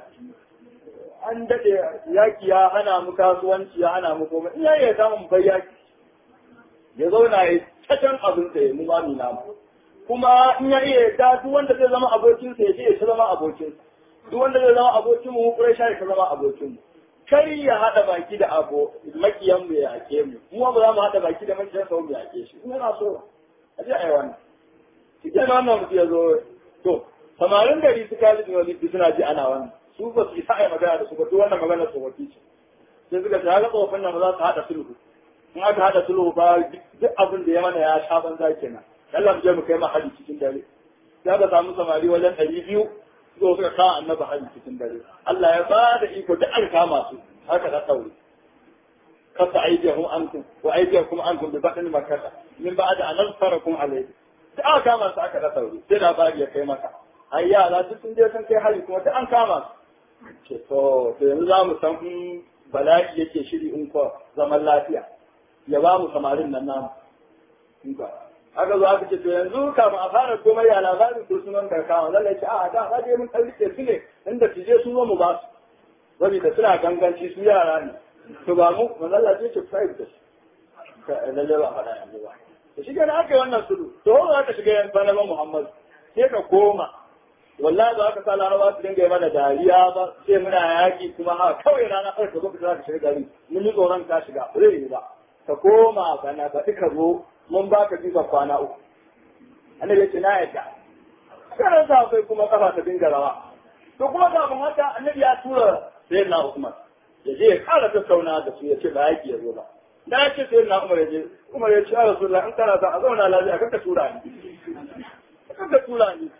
an daɗe yaki ya hana mu kasuwanci ya hana mu komai in ya iya dama mu bar yaki ya zauna ya cacan abin sa ya mu ba mu namu kuma in ya iya da duk wanda zai zama abokinsa ya ce ya zama abokinsa duk wanda zai zama abokin mu kurai shi ya zama abokin mu kai ya hada baki da abo makiyan mu ya yake mu mu ba za mu hada baki da makiyan sa mu yake shi ina na so a ji ai wannan cikin wannan mutum ya zo to samarin gari su kaji da wani suna ji ana wannan su ba su isa ai magana da su ba duk wannan magana su wati ce sai suka ta ga tsofin nan ba za su hada sulhu in aka hada sulhu ba duk abin da ya mana ya sha banza kenan Allah mu je mu kai ma hadi cikin dare ya ga samu samari wajen ɗari biyu zo suka kawo annabi hadi cikin dare Allah ya ba da iko duk an kama su haka da tsauri kasa aidiyahum ankum wa aidiyakum ankum bi batni makkah min ba'da an nasfarakum alayhi sai aka kama su aka da tsauri sai labari ya kai maka ai yara duk sun je sun kai hari kuma duk an kama su ce to to yanzu za mu san in bala'i yake shiri in ko zaman lafiya ya ba mu samarin nan namu in ba aka zo aka ce to yanzu kafin a fara komai ya labarin kursunan karkawa lallai ce a da ka je mun ɗan rike su ne inda tije sun zo mu ba su saboda suna ganganci su yara ne to ba mu manzalla ce ce five da su ka lalle ba faɗa yanzu ba to shi kenan aka yi wannan sulu to ho za ka shiga yan bana Muhammad sai ka koma wallahi ba ka sa laraba su dinga yi mana dariya ba sai muna yaki kuma haka kawai rana kawai ka zo ka za ka shiga gari mun yi tsoron ka shiga ba zai yi ba ka koma bana ba ka zo mun ba ka bisa kwana uku annabi ya ce na yadda karan sa kai kuma kafa ta dinga rawa to kuma kafin haka annabi ya tura sayyidina Usman ya je ya kara tattauna da su ya ce ba yaki ya zo ba da ya ce sayyidina Umar ya je Umar ya ce ya Rasulullah in kana son a zauna lafiya kanka tura ni kanka tura ni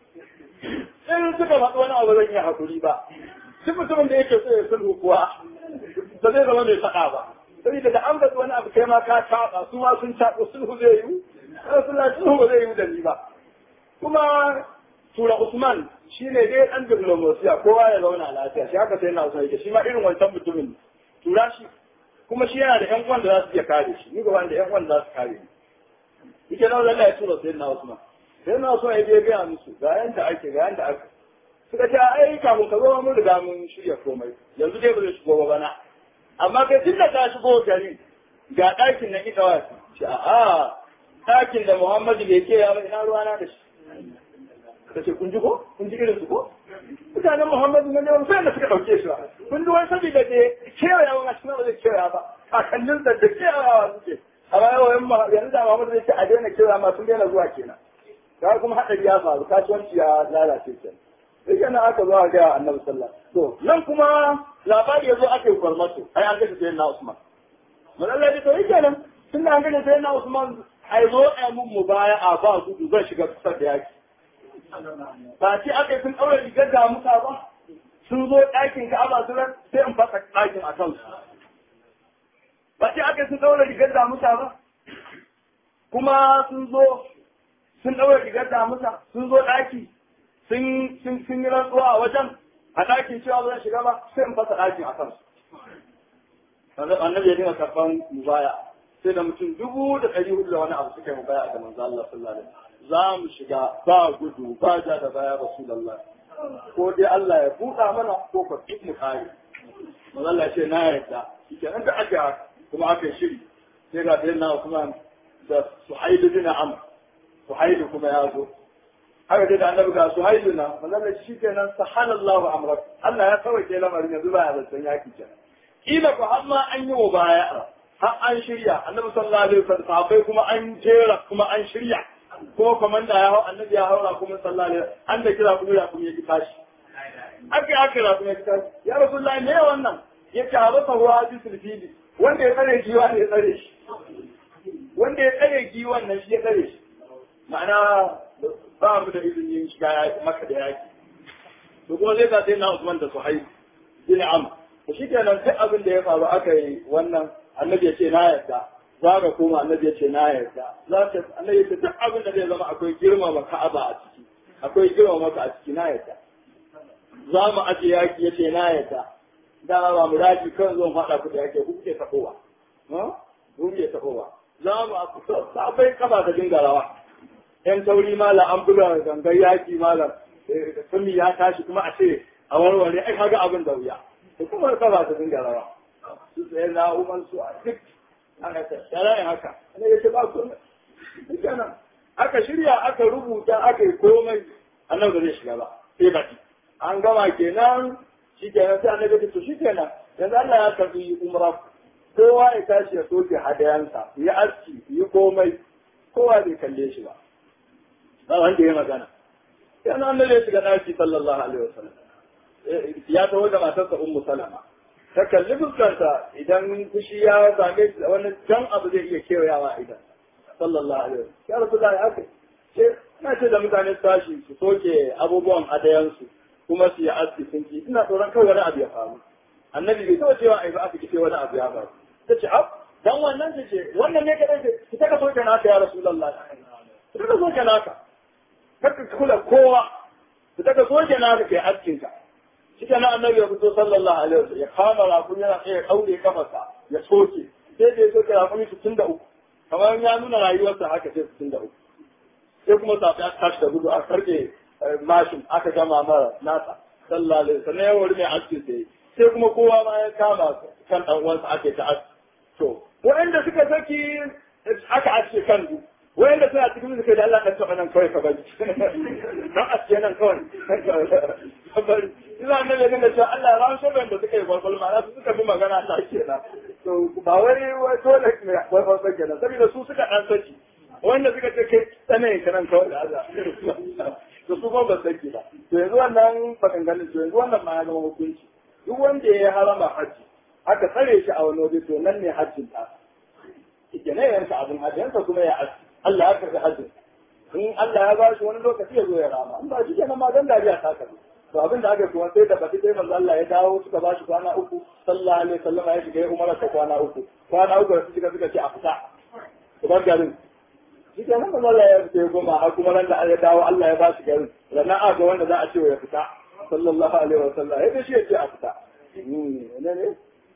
in suka faɗi wani abu zan iya hakuri ba duk mutumin da yake so ya sulhu kuwa ba zai zama mai faɗa ba saboda da an faɗi wani abu kai ma ka taɓa su ma sun taɓa sulhu zai yi Rasulullah sulhu ba zai yi da ni ba kuma tura Usman shi ne dai ɗan diplomasiya kowa ya zauna lafiya shi haka sai na Usman yake shi ma irin wancan mutumin tura shi kuma shi yana da ƴan uwan da za su iya kare shi ni gaba da ƴan uwan da za su kare ni yake nan Allah ya tura sai na Usman sai na Usman ya je gaya musu ga yanda ake ga yanda aka suka ce ai kafin ka zo mun riga mun shirya komai yanzu dai ba zai shigo ba bana amma kai tun da ka shigo gari ga ɗakin na ita wasu ce a'a ɗakin da Muhammadu bai ke ya ba ina ruwana da shi ka ce kun ji ko kun ji irin su ko mutanen Muhammadu na neman sai da suka ɗauke shi ba kun ji wani saboda da kewaya wa shi ba zai kewaya ba kakannin da da kewayawa suke amma yawan yanzu da Muhammadu zai ce a daina kewaya ma sun daina zuwa kenan ka kuma haɗari ya faru kasuwanci ya lalace kenan sai kenan aka zo a gaya annabi sallah to nan kuma labari ya zo aka yi kwarmato ai an kashe sayyidina Usman mun Allah ya to yi kenan tun da an kashe sayyidina Usman ai zo ai mun mubaya'a ba gudu zan shiga kusa da yaki ba ce aka yi sun ɗaure rigar da muka ba sun zo ɗakin ka'aba su sai in fasa ɗakin a kansu ba ce aka yi sun ɗaure rigar da muka ba kuma sun zo sun ɗaure rigar da muka sun zo ɗaki sun sun yi rantsuwa a wajen a ɗakin cewa zan shiga ba sai in fasa ɗakin a kansu annabi ya dinga karɓan mubaya sai da mutum dubu da ɗari hudu da wani abu suka yi mubaya ga manzo Allah sallallahu alaihi wasallam za mu shiga ba gudu ba ja da baya Rasulullah ko dai Allah ya buɗa mana ko ka duk mu kare manzo Allah ce na yarda shike nan da aka kuma aka shiri sai ga da na Usman da Suhail bin Amr Suhail kuma ya zo haka dai da annabi ga Suhail na manzo Allah shikenan sahalallahu amrak Allah ya sauke lamarin yanzu ba ya zancen yaki kenan kila ko har ma an yi wa baya har an shirya annabi sallallahu alaihi wasallam sahabbai kuma an jera kuma an shirya ko komanda ya hau annabi ya haura kuma sallallahu alaihi an da kira kuma ya kuma ya tashi aka yi aka rasu ya tashi ya rasulullahi me wannan ya ce a basa ruwa bi sulfili wanda ya tsare giwa ne ya tsare shi wanda ya tsare giwan nan shi ya tsare shi ma'ana ba mu da izinin shiga maka da yaki to kuma zai ka sai na Usman da Suhaib bin Amr to shi kenan duk abin da ya faru aka yi wannan annabi ya ce na yarda za ka koma annabi ya ce na yarda za ka annabi ya ce duk abin da zai zama akwai girmama ka'aba a ciki akwai girmama ka a ciki na yarda za mu aje yaki ya ce na yarda da ba mu daji kan zo faɗa ku da yake ku kuke tafowa ku kuke tafowa za mu akwai kafa da dinga rawa yan tauri mala an buga gangar yaki malam sun ya tashi kuma a ce a warware ai kaga abin da wuya da kuma kafa ta dinga rawa su tsaye na umar su a duk ana tattara yin haka ana yace ba ku kenan aka shirya aka rubuta aka yi komai annan ba zai shiga ba sai baki an gama kenan shi kenan sai annabi to shi kenan yanzu Allah ya karbi umra kowa ya tashi ya soke hadayansa ya aski yi komai kowa bai kalle shi ba ba wanda ya magana yana annabi ya shiga daki sallallahu alaihi wasallam ya taho da matarsa ummu salama ta kalli fuskarta idan fushi ya same shi wani jan abu zai iya kewayawa idan sallallahu alaihi wasallam ya rasu da haka ce na ce da mutane su tashi su soke abubuwan adayansu kuma su yi aski sun ki ina tsoron kawai wani abu ya faru annabi bai taɓa cewa ai ba aka kice wani abu ya faru ta ce ab dan wannan ta ce wannan ne kadai ce ki taka soke naka ya rasulullah ki taka soke naka kaka kula kowa ki taka soke naka kai askin ka shi na annabi ya fito sallallahu alaihi wasallam ya kama rakun yana tsaye daure kafarsa ya soke sai da ya soke rakun sittin da uku kamar ya nuna rayuwarsa haka sai sittin da uku sai kuma safi aka tashi da gudu aka karke mashin aka gama mara nasa sallallahu alaihi wasallam ya wuri mai aski sai sai kuma kowa ma ya kama kan dan uwansa ake ta aski to waɗanda suka saki aka aske kan du wayanda suna cikin suka da Allah kan taba nan kawai ka bari don aske nan kawai ka bari ina nan da dinga cewa Allah ya rawo sharrin da suka yi gwalgwal ma su suka bi magana ta kenan to ba wai wai dole ne gwalgwal ba kenan saboda su suka dan saki wanda suka ce kai tsane ka nan kawai da Allah to su kuma ba saki ba to yanzu wannan maganganun to yanzu wannan ma ya zama hukunci duk wanda ya harama hajji aka tsare shi a wani waje to nan ne hajjin ta ke ne yanka abin hajjinsa kuma ya aski Allah ya karɓi hajjin in Allah ya ba shi wani lokaci ya zo ya rama in ba shi kenan ma dan dariya ta karɓi to abin da aka kuma sai da baki sai manzo Allah ya dawo suka ba shi kwana uku sallallahu alaihi wasallam ya shiga ya umara ta kwana uku kwana uku da suka suka ce a fita ku bar garin shi kenan manzo Allah ya fita goma har kuma ran da ya dawo Allah ya ba shi garin sannan aka wanda za a ce ya fita sallallahu alaihi wasallam ya shi ya ce a fita ne ne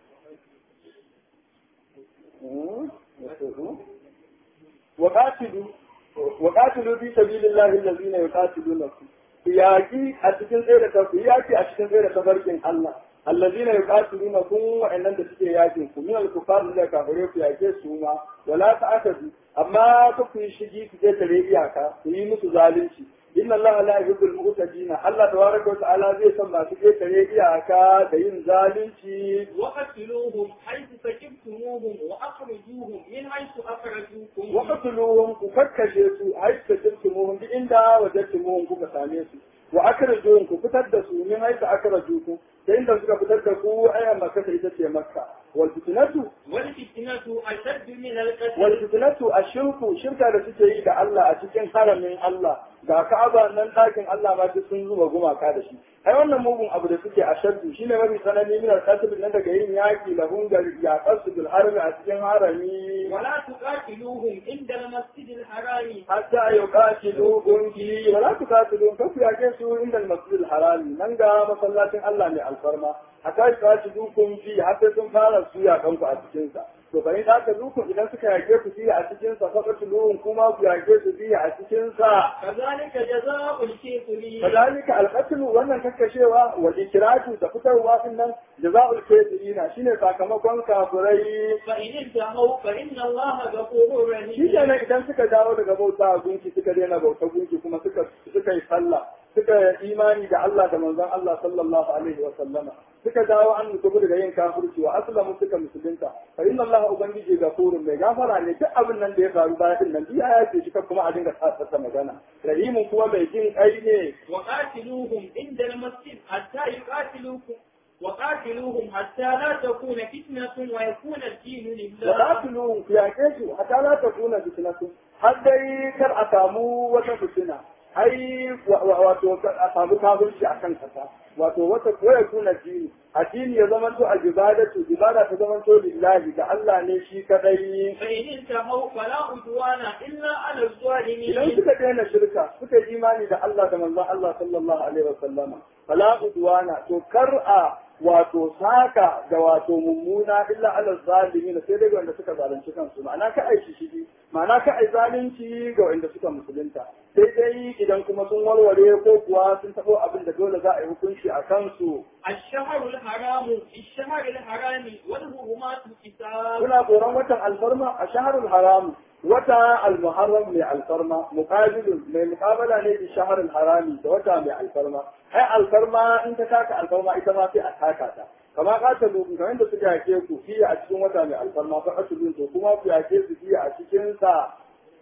وقاتلوا وقاتلوا في سبيل الله الذين يقاتلونكم yaki a cikin tsaye da yaki a cikin tsaye da tabarkin Allah allazina yuqatilunakum wa innan da suke yakin ku min al-kufar da kafire ku yake su ma wala ta'tadu amma ku ku shigi ku je tare iyaka ku yi musu zalunci inna Allah la yuhibbul mu'tadina Allah tabaraka wa ta'ala zai san masu je tare iyaka da yin zalunci وقتلوهم حيث سكبتموهم وأخرجوهم من حيث أخرجوكم وقتلوهم كفكشوا su حيث سكبتموهم duk inda wajadtumuhum kuka same su wa akhrajuhum ku fitar da su min haythu akhrajukum da inda suka fitar da ku ayan makka ita ce makka wal fitnatu والفتنة أشد من القتل wal fitnatu ashirku shirka da suke yi da Allah a cikin haramin Allah ga Ka'aba nan ɗakin Allah ma duk sun zuba gumaka da shi ai wannan mugun abu da suke a shaddu shine mafi tsanani min al-qatl nan daga yin yaki lahun gari ya qasu bil harami a cikin harami ولا تقاتلوهم عند المسجد الحرام hatta yuqatilukum fi wala tuqatiluhum fa ku yake su inda al-masjid al-haram nan ga masallacin Allah ne alfarma hatta yuqatilukum fi hatta sun fara su ya kanku a cikin sa to bari da ka zuku idan suka yake ku fi a cikin sa fa qatiluhum kuma ku yake su fi a cikin sa كذلك جزاء الكافرين kadalika al-qatl wannan kakkashewa wa ikratu da fitarwa din nan jazaa'ul kafirina shine sakamakon kafirai فإن انتهوا فإن الله غفور shi رحيم kenan idan suka dawo daga bauta a gunki suka daina bauta gunki kuma suka suka yi sallah suka yi imani da Allah da manzon Allah sallallahu alaihi wa sallama suka dawo an mutu daga yin kafirci wa aslamu suka musulunta fa inna Allah ubangiji gafurun mai gafara ne duk abin nan da ya faru baya din nan biya ya ce shi kuma a dinga tsatsa magana rahimun kuma mai jin kai ne وقاتلوهم عند المسجد حتى يقاتلوكم وقاتلوهم حتى لا تكون فتنة ويكون الدين لله وقاتلوهم في عكيشوا حتى لا تكون فتنة حتى kar a samu wata fitina ai wato a samu kafirci a kan kasa wato wata koya kuna dini addini ya zama to al-ibadatu ibada ta zama to lillahi ga Allah ne shi kadai فإن انتهوا فلا عدوان إلا على idan الظالمين suka daina shirka suka yi imani da Allah da manzon Allah sallallahu alaihi wa sallama fala udwana to kar a wato saka da wato mummuna illa ala zalimin sai dai wanda suka zalunci kansu ma'ana ka ai shi shigi ma'ana ka ai zalunci ga wanda suka musulunta sai dai idan kuma sun warware ko kuwa sun tabo abin da dole za a yi hukunci a kansu الشهر الحرام في الشهر الحرام والهرمات الكتاب suna tsoron watan alfarma a shaharul haram wata almuharram mai alfarma muqabilun mai muqabala ne da shaharul harami da wata mai alfarma ai alfarma in ta taka alfarma ita ma sai a taka ta kama qatalu kamar da suka yake ku fiye a cikin wata mai alfarma fa qatlun to kuma ku yake su fiye a cikin sa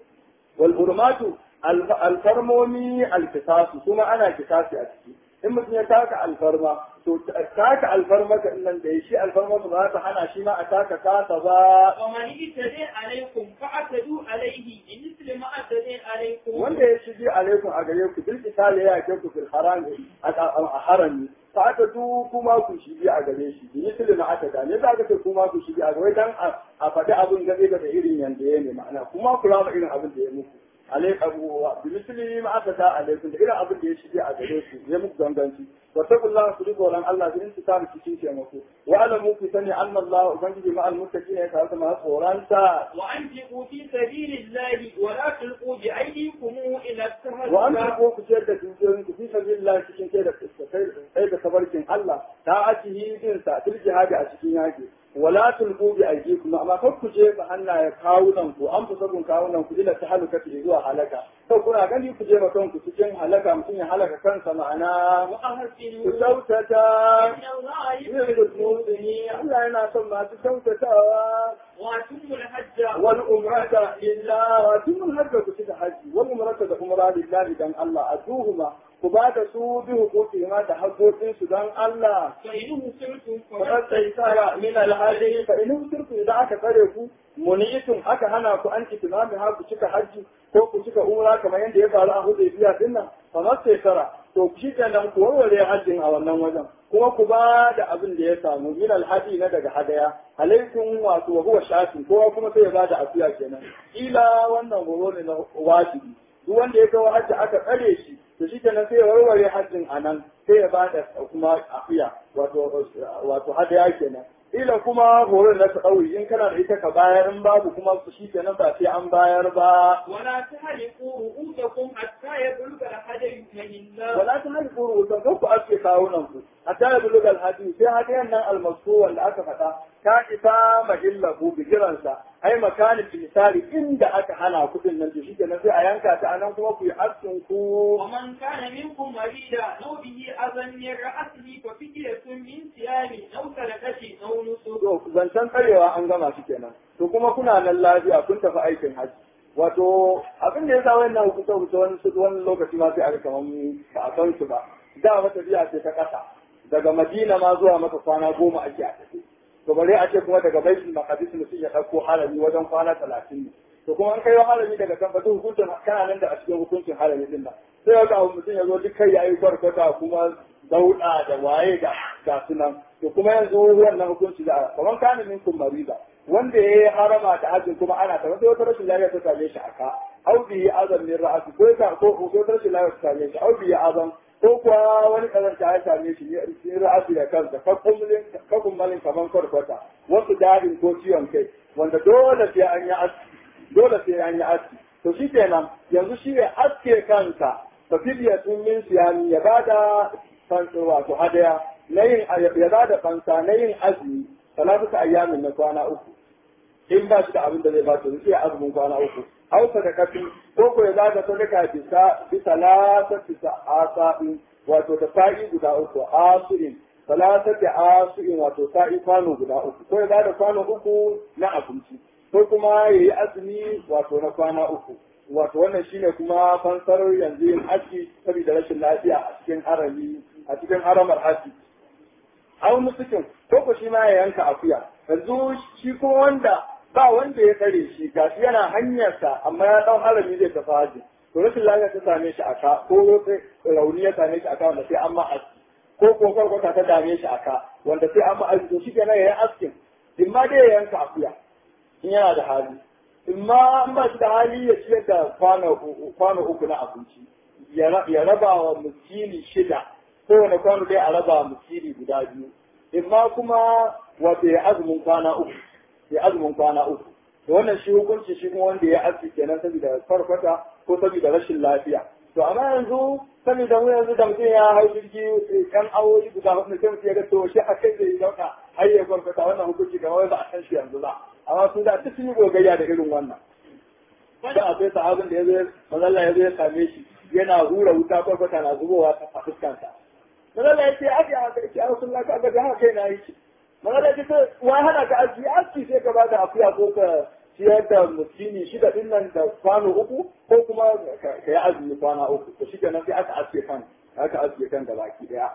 wal hurmatu alfarmomi alkisasu kuma ana kisasi a ciki in mutum ya taka alfarma to taka alfarma ka nan da shi alfarma ba za ta hana shi ma a taka kasa ba ومن اعتدى عليكم فاعتدوا عليه بمثل ما اعتدى عليكم wanda ya shige alaikum a gare ku bil misali ya ke ku fil haram a harami fa aka du kuma ku shige a gare shi bi misali ma aka da ne za ka ce kuma ku shige a gare dan a faɗi abin gabe da irin yanda ya ne ma'ana kuma ku rama irin abin da ya muku alaikum wa bi misli ma aka ta alaikum da irin abin da ya shige a gare ku ya muku ganganci wa taqullaha ku riko ran Allah in su ta cikin taimako wa alamu ku sani anna Allah ubangiji ma almuttaqina ya kawo ma tsoranta وأنفقوا في سبيل الله ولا تلقوا بأيديكم إلى التهلكة wa an ko ku ciyar da dukiyoyin ku fi sabilillah cikin kai da kai da tabarkin Allah ta ajihi din sa til jihadi a cikin yaki wala tulqu bi aydikum amma kar ku je ba hannaye kawunan ku an fusabun kawunan ku ila tahalukati zuwa halaka to kuna gani ku je ba kanku cikin halaka mutum ya halaka kansa ma'ana ku وأحسنوا kyautata إن الله yin يحب المحسنين Allah yana son masu kyautatawa وأتموا الحج wal umrata lillah wa tun hajja ku cika haji wal umrata da umra lillahi dan Allah aduhuma ku ba da su bi hukuki ma da haƙoƙin su dan Allah فإنه سرتم فقد تيسر من الهدي فإن وسرتم إذا aka tsare ku muniitun aka hana ku an itimami ha ku cika haji ko ku cika umra kamar yadda ya faru a Hudaybiya din nan fa mastaysara to ku shi kenan ku warware hajjin a wannan wajen kuma ku ba da abin da ya samu min alhadi na daga hadaya alaikum wato wa huwa shafi kowa kuma sai ya ba da afiya kenan ila wannan horo ne na wajibi duk wanda ya kawo hajji aka tsare shi to shi kenan sai ya warware hajjin a nan sai ya ba da kuma afiya wato wato hadaya kenan ila kuma horon na ɗauri in kana da ita ka bayar in babu kuma shi kenan ba sai an bayar ba ولا تحلقوا رؤوسكم حتى يبلغ الحدي مهلا wala ta hali kuru wutan kan ku aske kawunan ku hatta ya buluga alhadi sai hadiyan nan almasu wanda aka faɗa ta isa mahillahu bigiransa ai makanin misali inda aka hana kuɗin nan to shi kenan sai a yanka ta anan kuma ku yi askin ku ومن كان منكم مريضا أو به أذى من رأسه ففدية من صيام أو صدقة أو نسك to zancen tsarewa an gama shi kenan to kuma kuna nan lafiya kun tafi aikin hajji wato abin da ya sa wannan hukunta hukunta wani su wani lokaci ma sai aka kamar ba a san su ba da wata biya ce ta kasa daga madina ma zuwa maka kwana goma ake a tafi to bare a ce kuma daga baitul maqdis mutum ya dauko harami wajen kwana talatin ne to kuma an kai harami daga kan fatu hukuncin kana nan da a cikin hukuncin harami din nan sai ga mutum ya zo duk kai yayi barkata kuma dauda da waye da ga sunan to kuma yanzu wannan hukunci da kamar kana minkum mariza wanda ya yi harama da hajjin kuma ana ta wata rashin lafiya ta same shi aka au bi azam min ra'asi ko ta ko ko rashin lafiya ta same shi au bi azam ko kuwa wani kazanta ya same shi ne ra'asi da kansa kakun malin kaman kwarkwata wasu dadin ko ciwon kai wanda dole sai an yi aski dole sai an yi aski to shi kenan yanzu shi ya aske kansa fa fidyatun min siyami ya bada fansa wato hadaya na yin ya bada fansa na yin azumi talatuka ayyamin na kwana uku in ba shi da abin da zai ba to sai azumin kwana uku aw sadaqatu ko ko ya bada sadaka bisa bisa lasati asa'in wato da sa'i guda uku asirin salatati asirin wato sa'i kwano guda uku ko ya bada kwano uku na abinci ko kuma ya yi azumi wato na kwana uku wato wannan shine kuma fansar yanzu yin aski saboda rashin lafiya a cikin harami a cikin haramar haji au musukin ko ko shi ma ya yanka akuya yanzu shi ko wanda ba wanda ya tsare shi gashi yana hanyarsa amma ya dau harami zai tafi haji to rashin lafiya ta same shi aka ko rauni ya same shi aka wanda sai an ma aski ko ko kwarkwata ta dame shi aka wanda sai an ma aski to shi kenan ya yi askin in ma dai ya yanka akuya in yana da hali in ma an ba shi da hali ya ciyar da kwano uku na abinci ya raba wa miskini shida kowane kwano dai a raba wa miskini guda biyu in ma kuma wato ya azumin kwana uku ya azumin kwana uku to wannan shi hukunci shi kuma wanda ya aski kenan saboda farfata ko saboda rashin lafiya to amma yanzu saboda mu yanzu da mutum ya hau jirgi kan awoyi guda hudu sai mutum ya ga to shi a kai zai dauka har ya farfata wannan hukunci kamar ba a san shi yanzu ba amma sun da duk sun yi gogayya da irin wannan da akwai sahabin da ya zo mazalla ya zo ya same shi yana hura wuta farfata na zubowa a fuskansa mazalla ya ce ake haka ya ce a sun laka ga haka kai na yi shi mazalla ya ce wai hana ka aski aski sai ka bada akuya ko ka ciyar da muskini shida din nan da kwano uku ko kuma ka yi azumi kwana uku to shi kenan sai aka aske kan aka aske kan da baki daya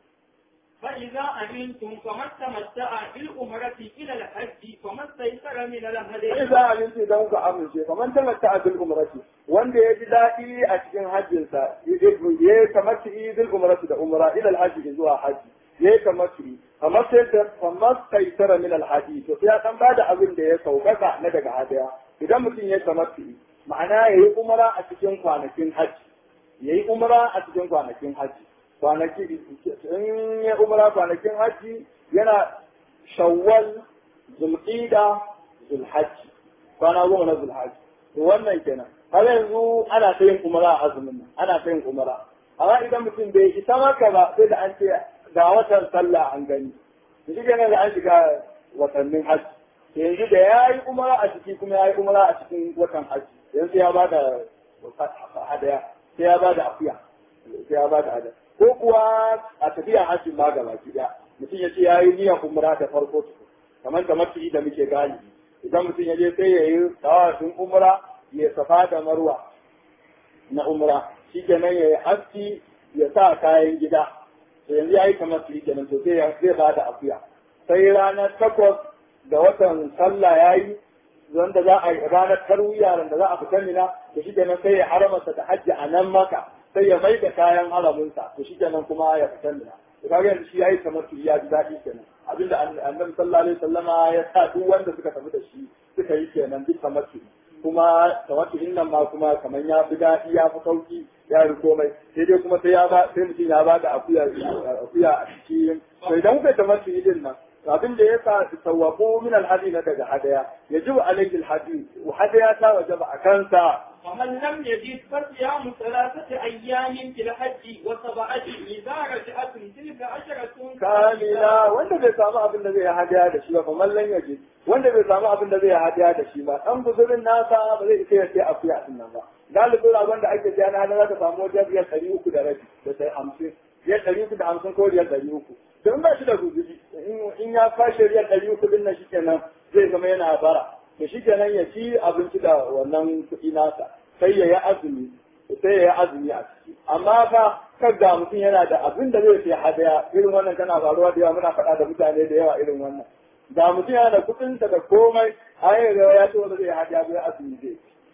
فإذا أمنتم فمن تمتع بالأمرة إلى الحج فما استيسر من الهدي Iza aminci don ku amince, kamar tamatta a bil umrati, wanda ya ji daɗi a cikin hajjinsa, ya yi kamar bil umrati da umra ila alhaji zuwa haji, ya yi kamar kamar sai kamar kaisara min alhaji, to ya dan bada abin da ya saukaka na daga hadaya. Idan mutum ya kamar ma'ana ya yi umara a cikin kwanakin hajji ya yi umara a cikin kwanakin hajji kwanaki in ya umara kwanakin hajji yana shawwal zulqida zulhajji kwana goma na zulhajji to wannan kenan har yanzu ana ta yin umara a azumin nan ana ta yin umara amma idan mutum bai isa maka ba sai da an ce ga watan sallah an gani shi kenan da an shiga watannin hajji yanzu da ya yi umara a ciki kuma ya yi umara a cikin watan hajji yanzu ya ba da hadaya sai ya ba da akuya sai ya ba da hadaya ko kuwa a tafiya hajji ma gaba ki daya mutum ya ce ya yi niyyar umara da farko tuku kamar da mafi da muke gani idan mutum ya je sai ya yi tawafin umara ya safa da marwa na umara shi kenan ya yi haski ya sa kayan gida to yanzu ya yi kamar su kenan to sai zai ba da akuya sai ranar takwas da watan sallah ya yi wanda za a yi ranar tarwiya da za a fita mina to shi kenan sai ya haramarsa da hajji a nan maka sai ya mai da kayan haramunsa to shi kenan kuma ya fita mina to kaga yanzu shi yayi kamar su ya ji daɗi kenan abinda annabi sallallahu alaihi wasallama ya sa duk wanda suka tafi da shi suka yi kenan duk kamar su kuma tamattu'in nan ma kuma kamar ya fi daɗi ya fi sauki ya yi komai sai dai kuma sai ya ba sai mutum ya ba da akuya akuya a cikin to idan kuka tamattu'i din nan abin da ya sa tawwafu min alhadi na daga hadaya yajibu alayhi alhadi wa hadaya ta wajaba a kansa ومن لم يجد فصيام ثلاثة أيام في الحج وسبعة إذا رجعت تلك عشرة kamila wanda bai samu abin da zai hadaya da shi ba fa mallan yaji wanda bai samu abin da zai hadaya da shi ba dan guzurin nasa ba zai isa ya sai akuya din nan ba galibin ragon da ake siya na za ka samu wajen riyal ɗari uku da rabi da sai hamsin riyal ɗari uku da hamsin ko riyal ɗari uku don ba shi da guzuri in ya kwashe riyal ɗari uku din nan shikenan zai zama yana bara to shikenan ya ci abinci da wannan kuɗi nasa sai ya yi azumi sai ya yi azumi a ciki amma fa kan ga mutum yana da abin da zai sai hadaya irin wannan tana faruwa da yawa muna faɗa da mutane da yawa irin wannan da mutum yana da kuɗin da komai a yi ya ce wanda zai hadaya zai azumi zai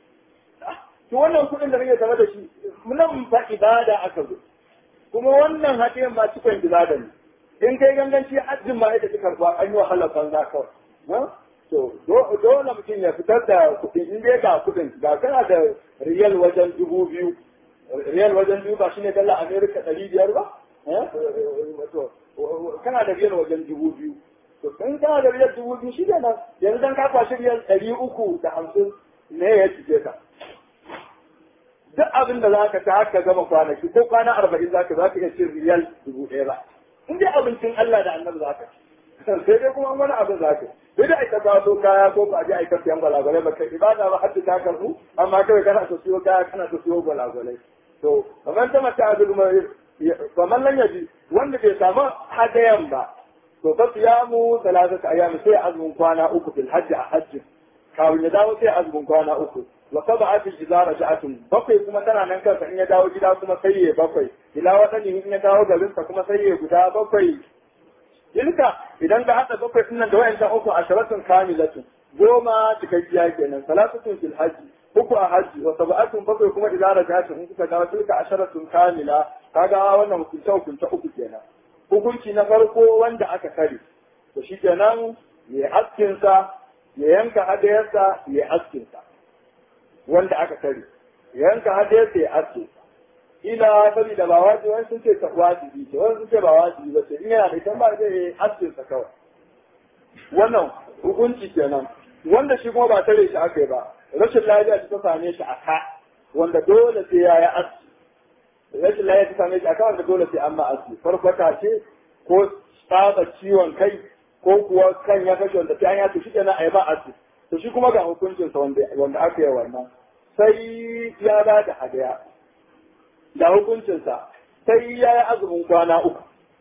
to wannan kuɗin da kake tare da shi nan fa ibada aka zo kuma wannan hadiyan ma cikon ibada ne in kai ganganci hajjin ma ita ta karba an yi wahalar banza kawai to dole mutum ya fitar da kuɗi in dai ga kuɗin ga kana da riyal wajen dubu biyu riyal wajen dubu ba shine dala amerika ɗari biyar ba to kana da riyal wajen dubu biyu to in kana da riyal dubu biyu shi ne nan yanzu dan ka kwashi riyal ɗari uku da hamsin ne ya cike ka duk abin da za ka ta haka gama kwanaki ko kwana arba'in za ka za ka iya cin riyal dubu ɗaya ba in dai abincin Allah da annabi za ka ci sai dai kuma wani abin za ka sai dai aika kawo kaya ko ba a je aika siyan gwalagwalai ba kai ibada ba hadda ta karbu amma kawai kana so siyo kaya kana so siyo gwalagwalai to kamar ta mata azul kamar nan yaji wanda bai samu hadayan ba to fa siyamu salatata ayyam sai azumin kwana uku fil hajji a hajji kawai ya dawo sai azumin kwana uku wa sab'atu idza raja'atun bakwai kuma tana nan kansa in ya dawo gida kuma sai ya bakwai ila wadani in ya dawo garinsa kuma sai ya guda bakwai tilka idan ka hada bakwai din nan da wayancan uku asharatun kamilatun goma cikakkiya kenan salatun fil hajji uku a hajji wa sab'atun bakwai kuma idza raja'atun in kuka dawo tilka asharatun kamila kaga wannan hukunta hukunta uku kenan hukunci na farko wanda aka kare to shikenan ya askin sa ya yanka hadayarsa ya askin sa wanda aka kare ya yanka hadayarsa ya askin sa ila saboda ba wajibi wani sun ce ta wajibi ce wani sun ce ba wajibi ba ce in yana da kan ba zai yi askin sa kawai wannan hukunci kenan wanda shi kuma ba tare shi aka yi ba rashin lafiya ta same shi a ka wanda dole sai ya yi aski rashin lafiya ta same shi a ka wanda dole sai an ma aski farfata ce ko tsaba ciwon kai ko kuwa kan ya kashe wanda sai an yato shi kenan a yi ba aski to shi kuma ga hukuncinsa wanda aka yi wannan sai ya ba da hadaya da hukuncinsa sai ya yi azumin kwana uku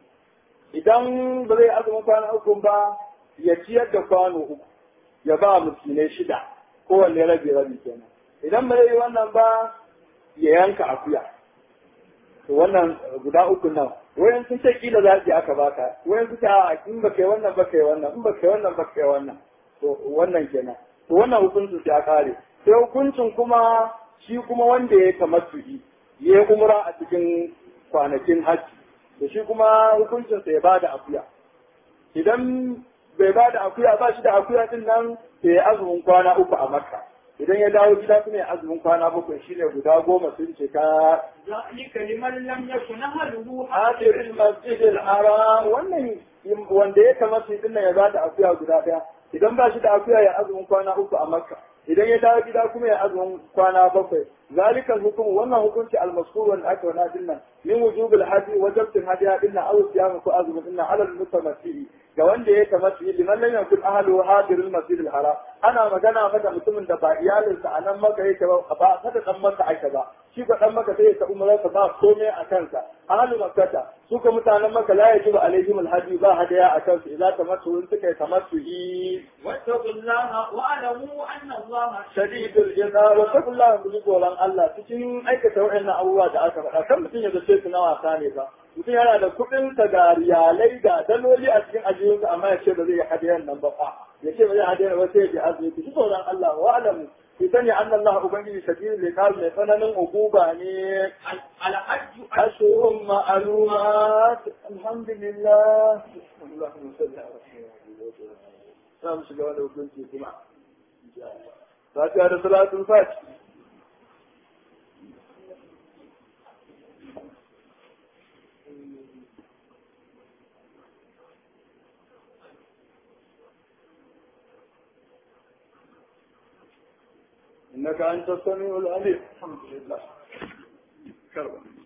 idan ba zai azumin kwana uku ba ya ciyar da kwano uku ya ba miskinai shida kowanne rabi rabi kenan idan ba zai yi wannan ba ya yanka akuya to wannan guda uku nan wayan sun ce kila zaɓi aka baka wayan sun ce a in ba kai wannan ba kai wannan in ba kai wannan ba kai wannan to wannan kenan to wannan hukuncin ya kare sai hukuncin kuma shi kuma wanda ya tamattu'i ya yi umra a cikin kwanakin hajji da shi kuma hukuncinsa ya bada akuya idan bai bada akuya ba shi da akuya din nan sai ya azumin kwana uku a makka idan ya dawo gida kuma ya azumin kwana bakwai shine guda goma sun cika ذلك لمن لم يكن أهله hadir masjid al-haram wannan wanda ya kamata shi dinnan ya bada akuya guda daya idan ba shi da akuya ya azumin kwana uku a makka idan ya dawo gida kuma ya azumin kwana bakwai zalikan hukum wannan hukunci al-maskur wanda aka wana dinnan min wujubil hadi wajibtin hadiya dinnan aw siyam ko azumin dinnan alal mutamatти ga wanda ya kamata yi liman lam yakun ahlu hadir al-masjid al-haram ana magana maka mutumin da ba iyalinsa a nan maka yake ba ba kada dan maka aka ba shi ko dan maka sai ya umrar ka ba komai a kansa ahlu makkata su ka mutanen maka la yajibu alaihim al-hadi ba hadaya a kansu idan tamattu in suka yi tamattu واتقوا الله واعلموا أن الله shadidul jaza wa taqullaha bi tsoron Allah cikin aikata wa'annan abubuwa da aka faɗa kan mutum ya zace su na wasa ne ba mutum yana da kuɗin sa ga riyalai da daloli a cikin ajiyunsa amma ya ce ba zai hadiyan nan ba fa ya ce ba zai hadiyan ba sai ya ji azumi bi tsoron Allah wa alamu ki sani anna Allah ubangiji shadidul iqab mai tsananin uquba ne الحج ashurun ma'lumat alhamdulillah Allahumma salli ala sayyidina za mu shiga wani hukunci kuma fatiha da salatul fati إنك أنت السميع العليم الحمد لله كربا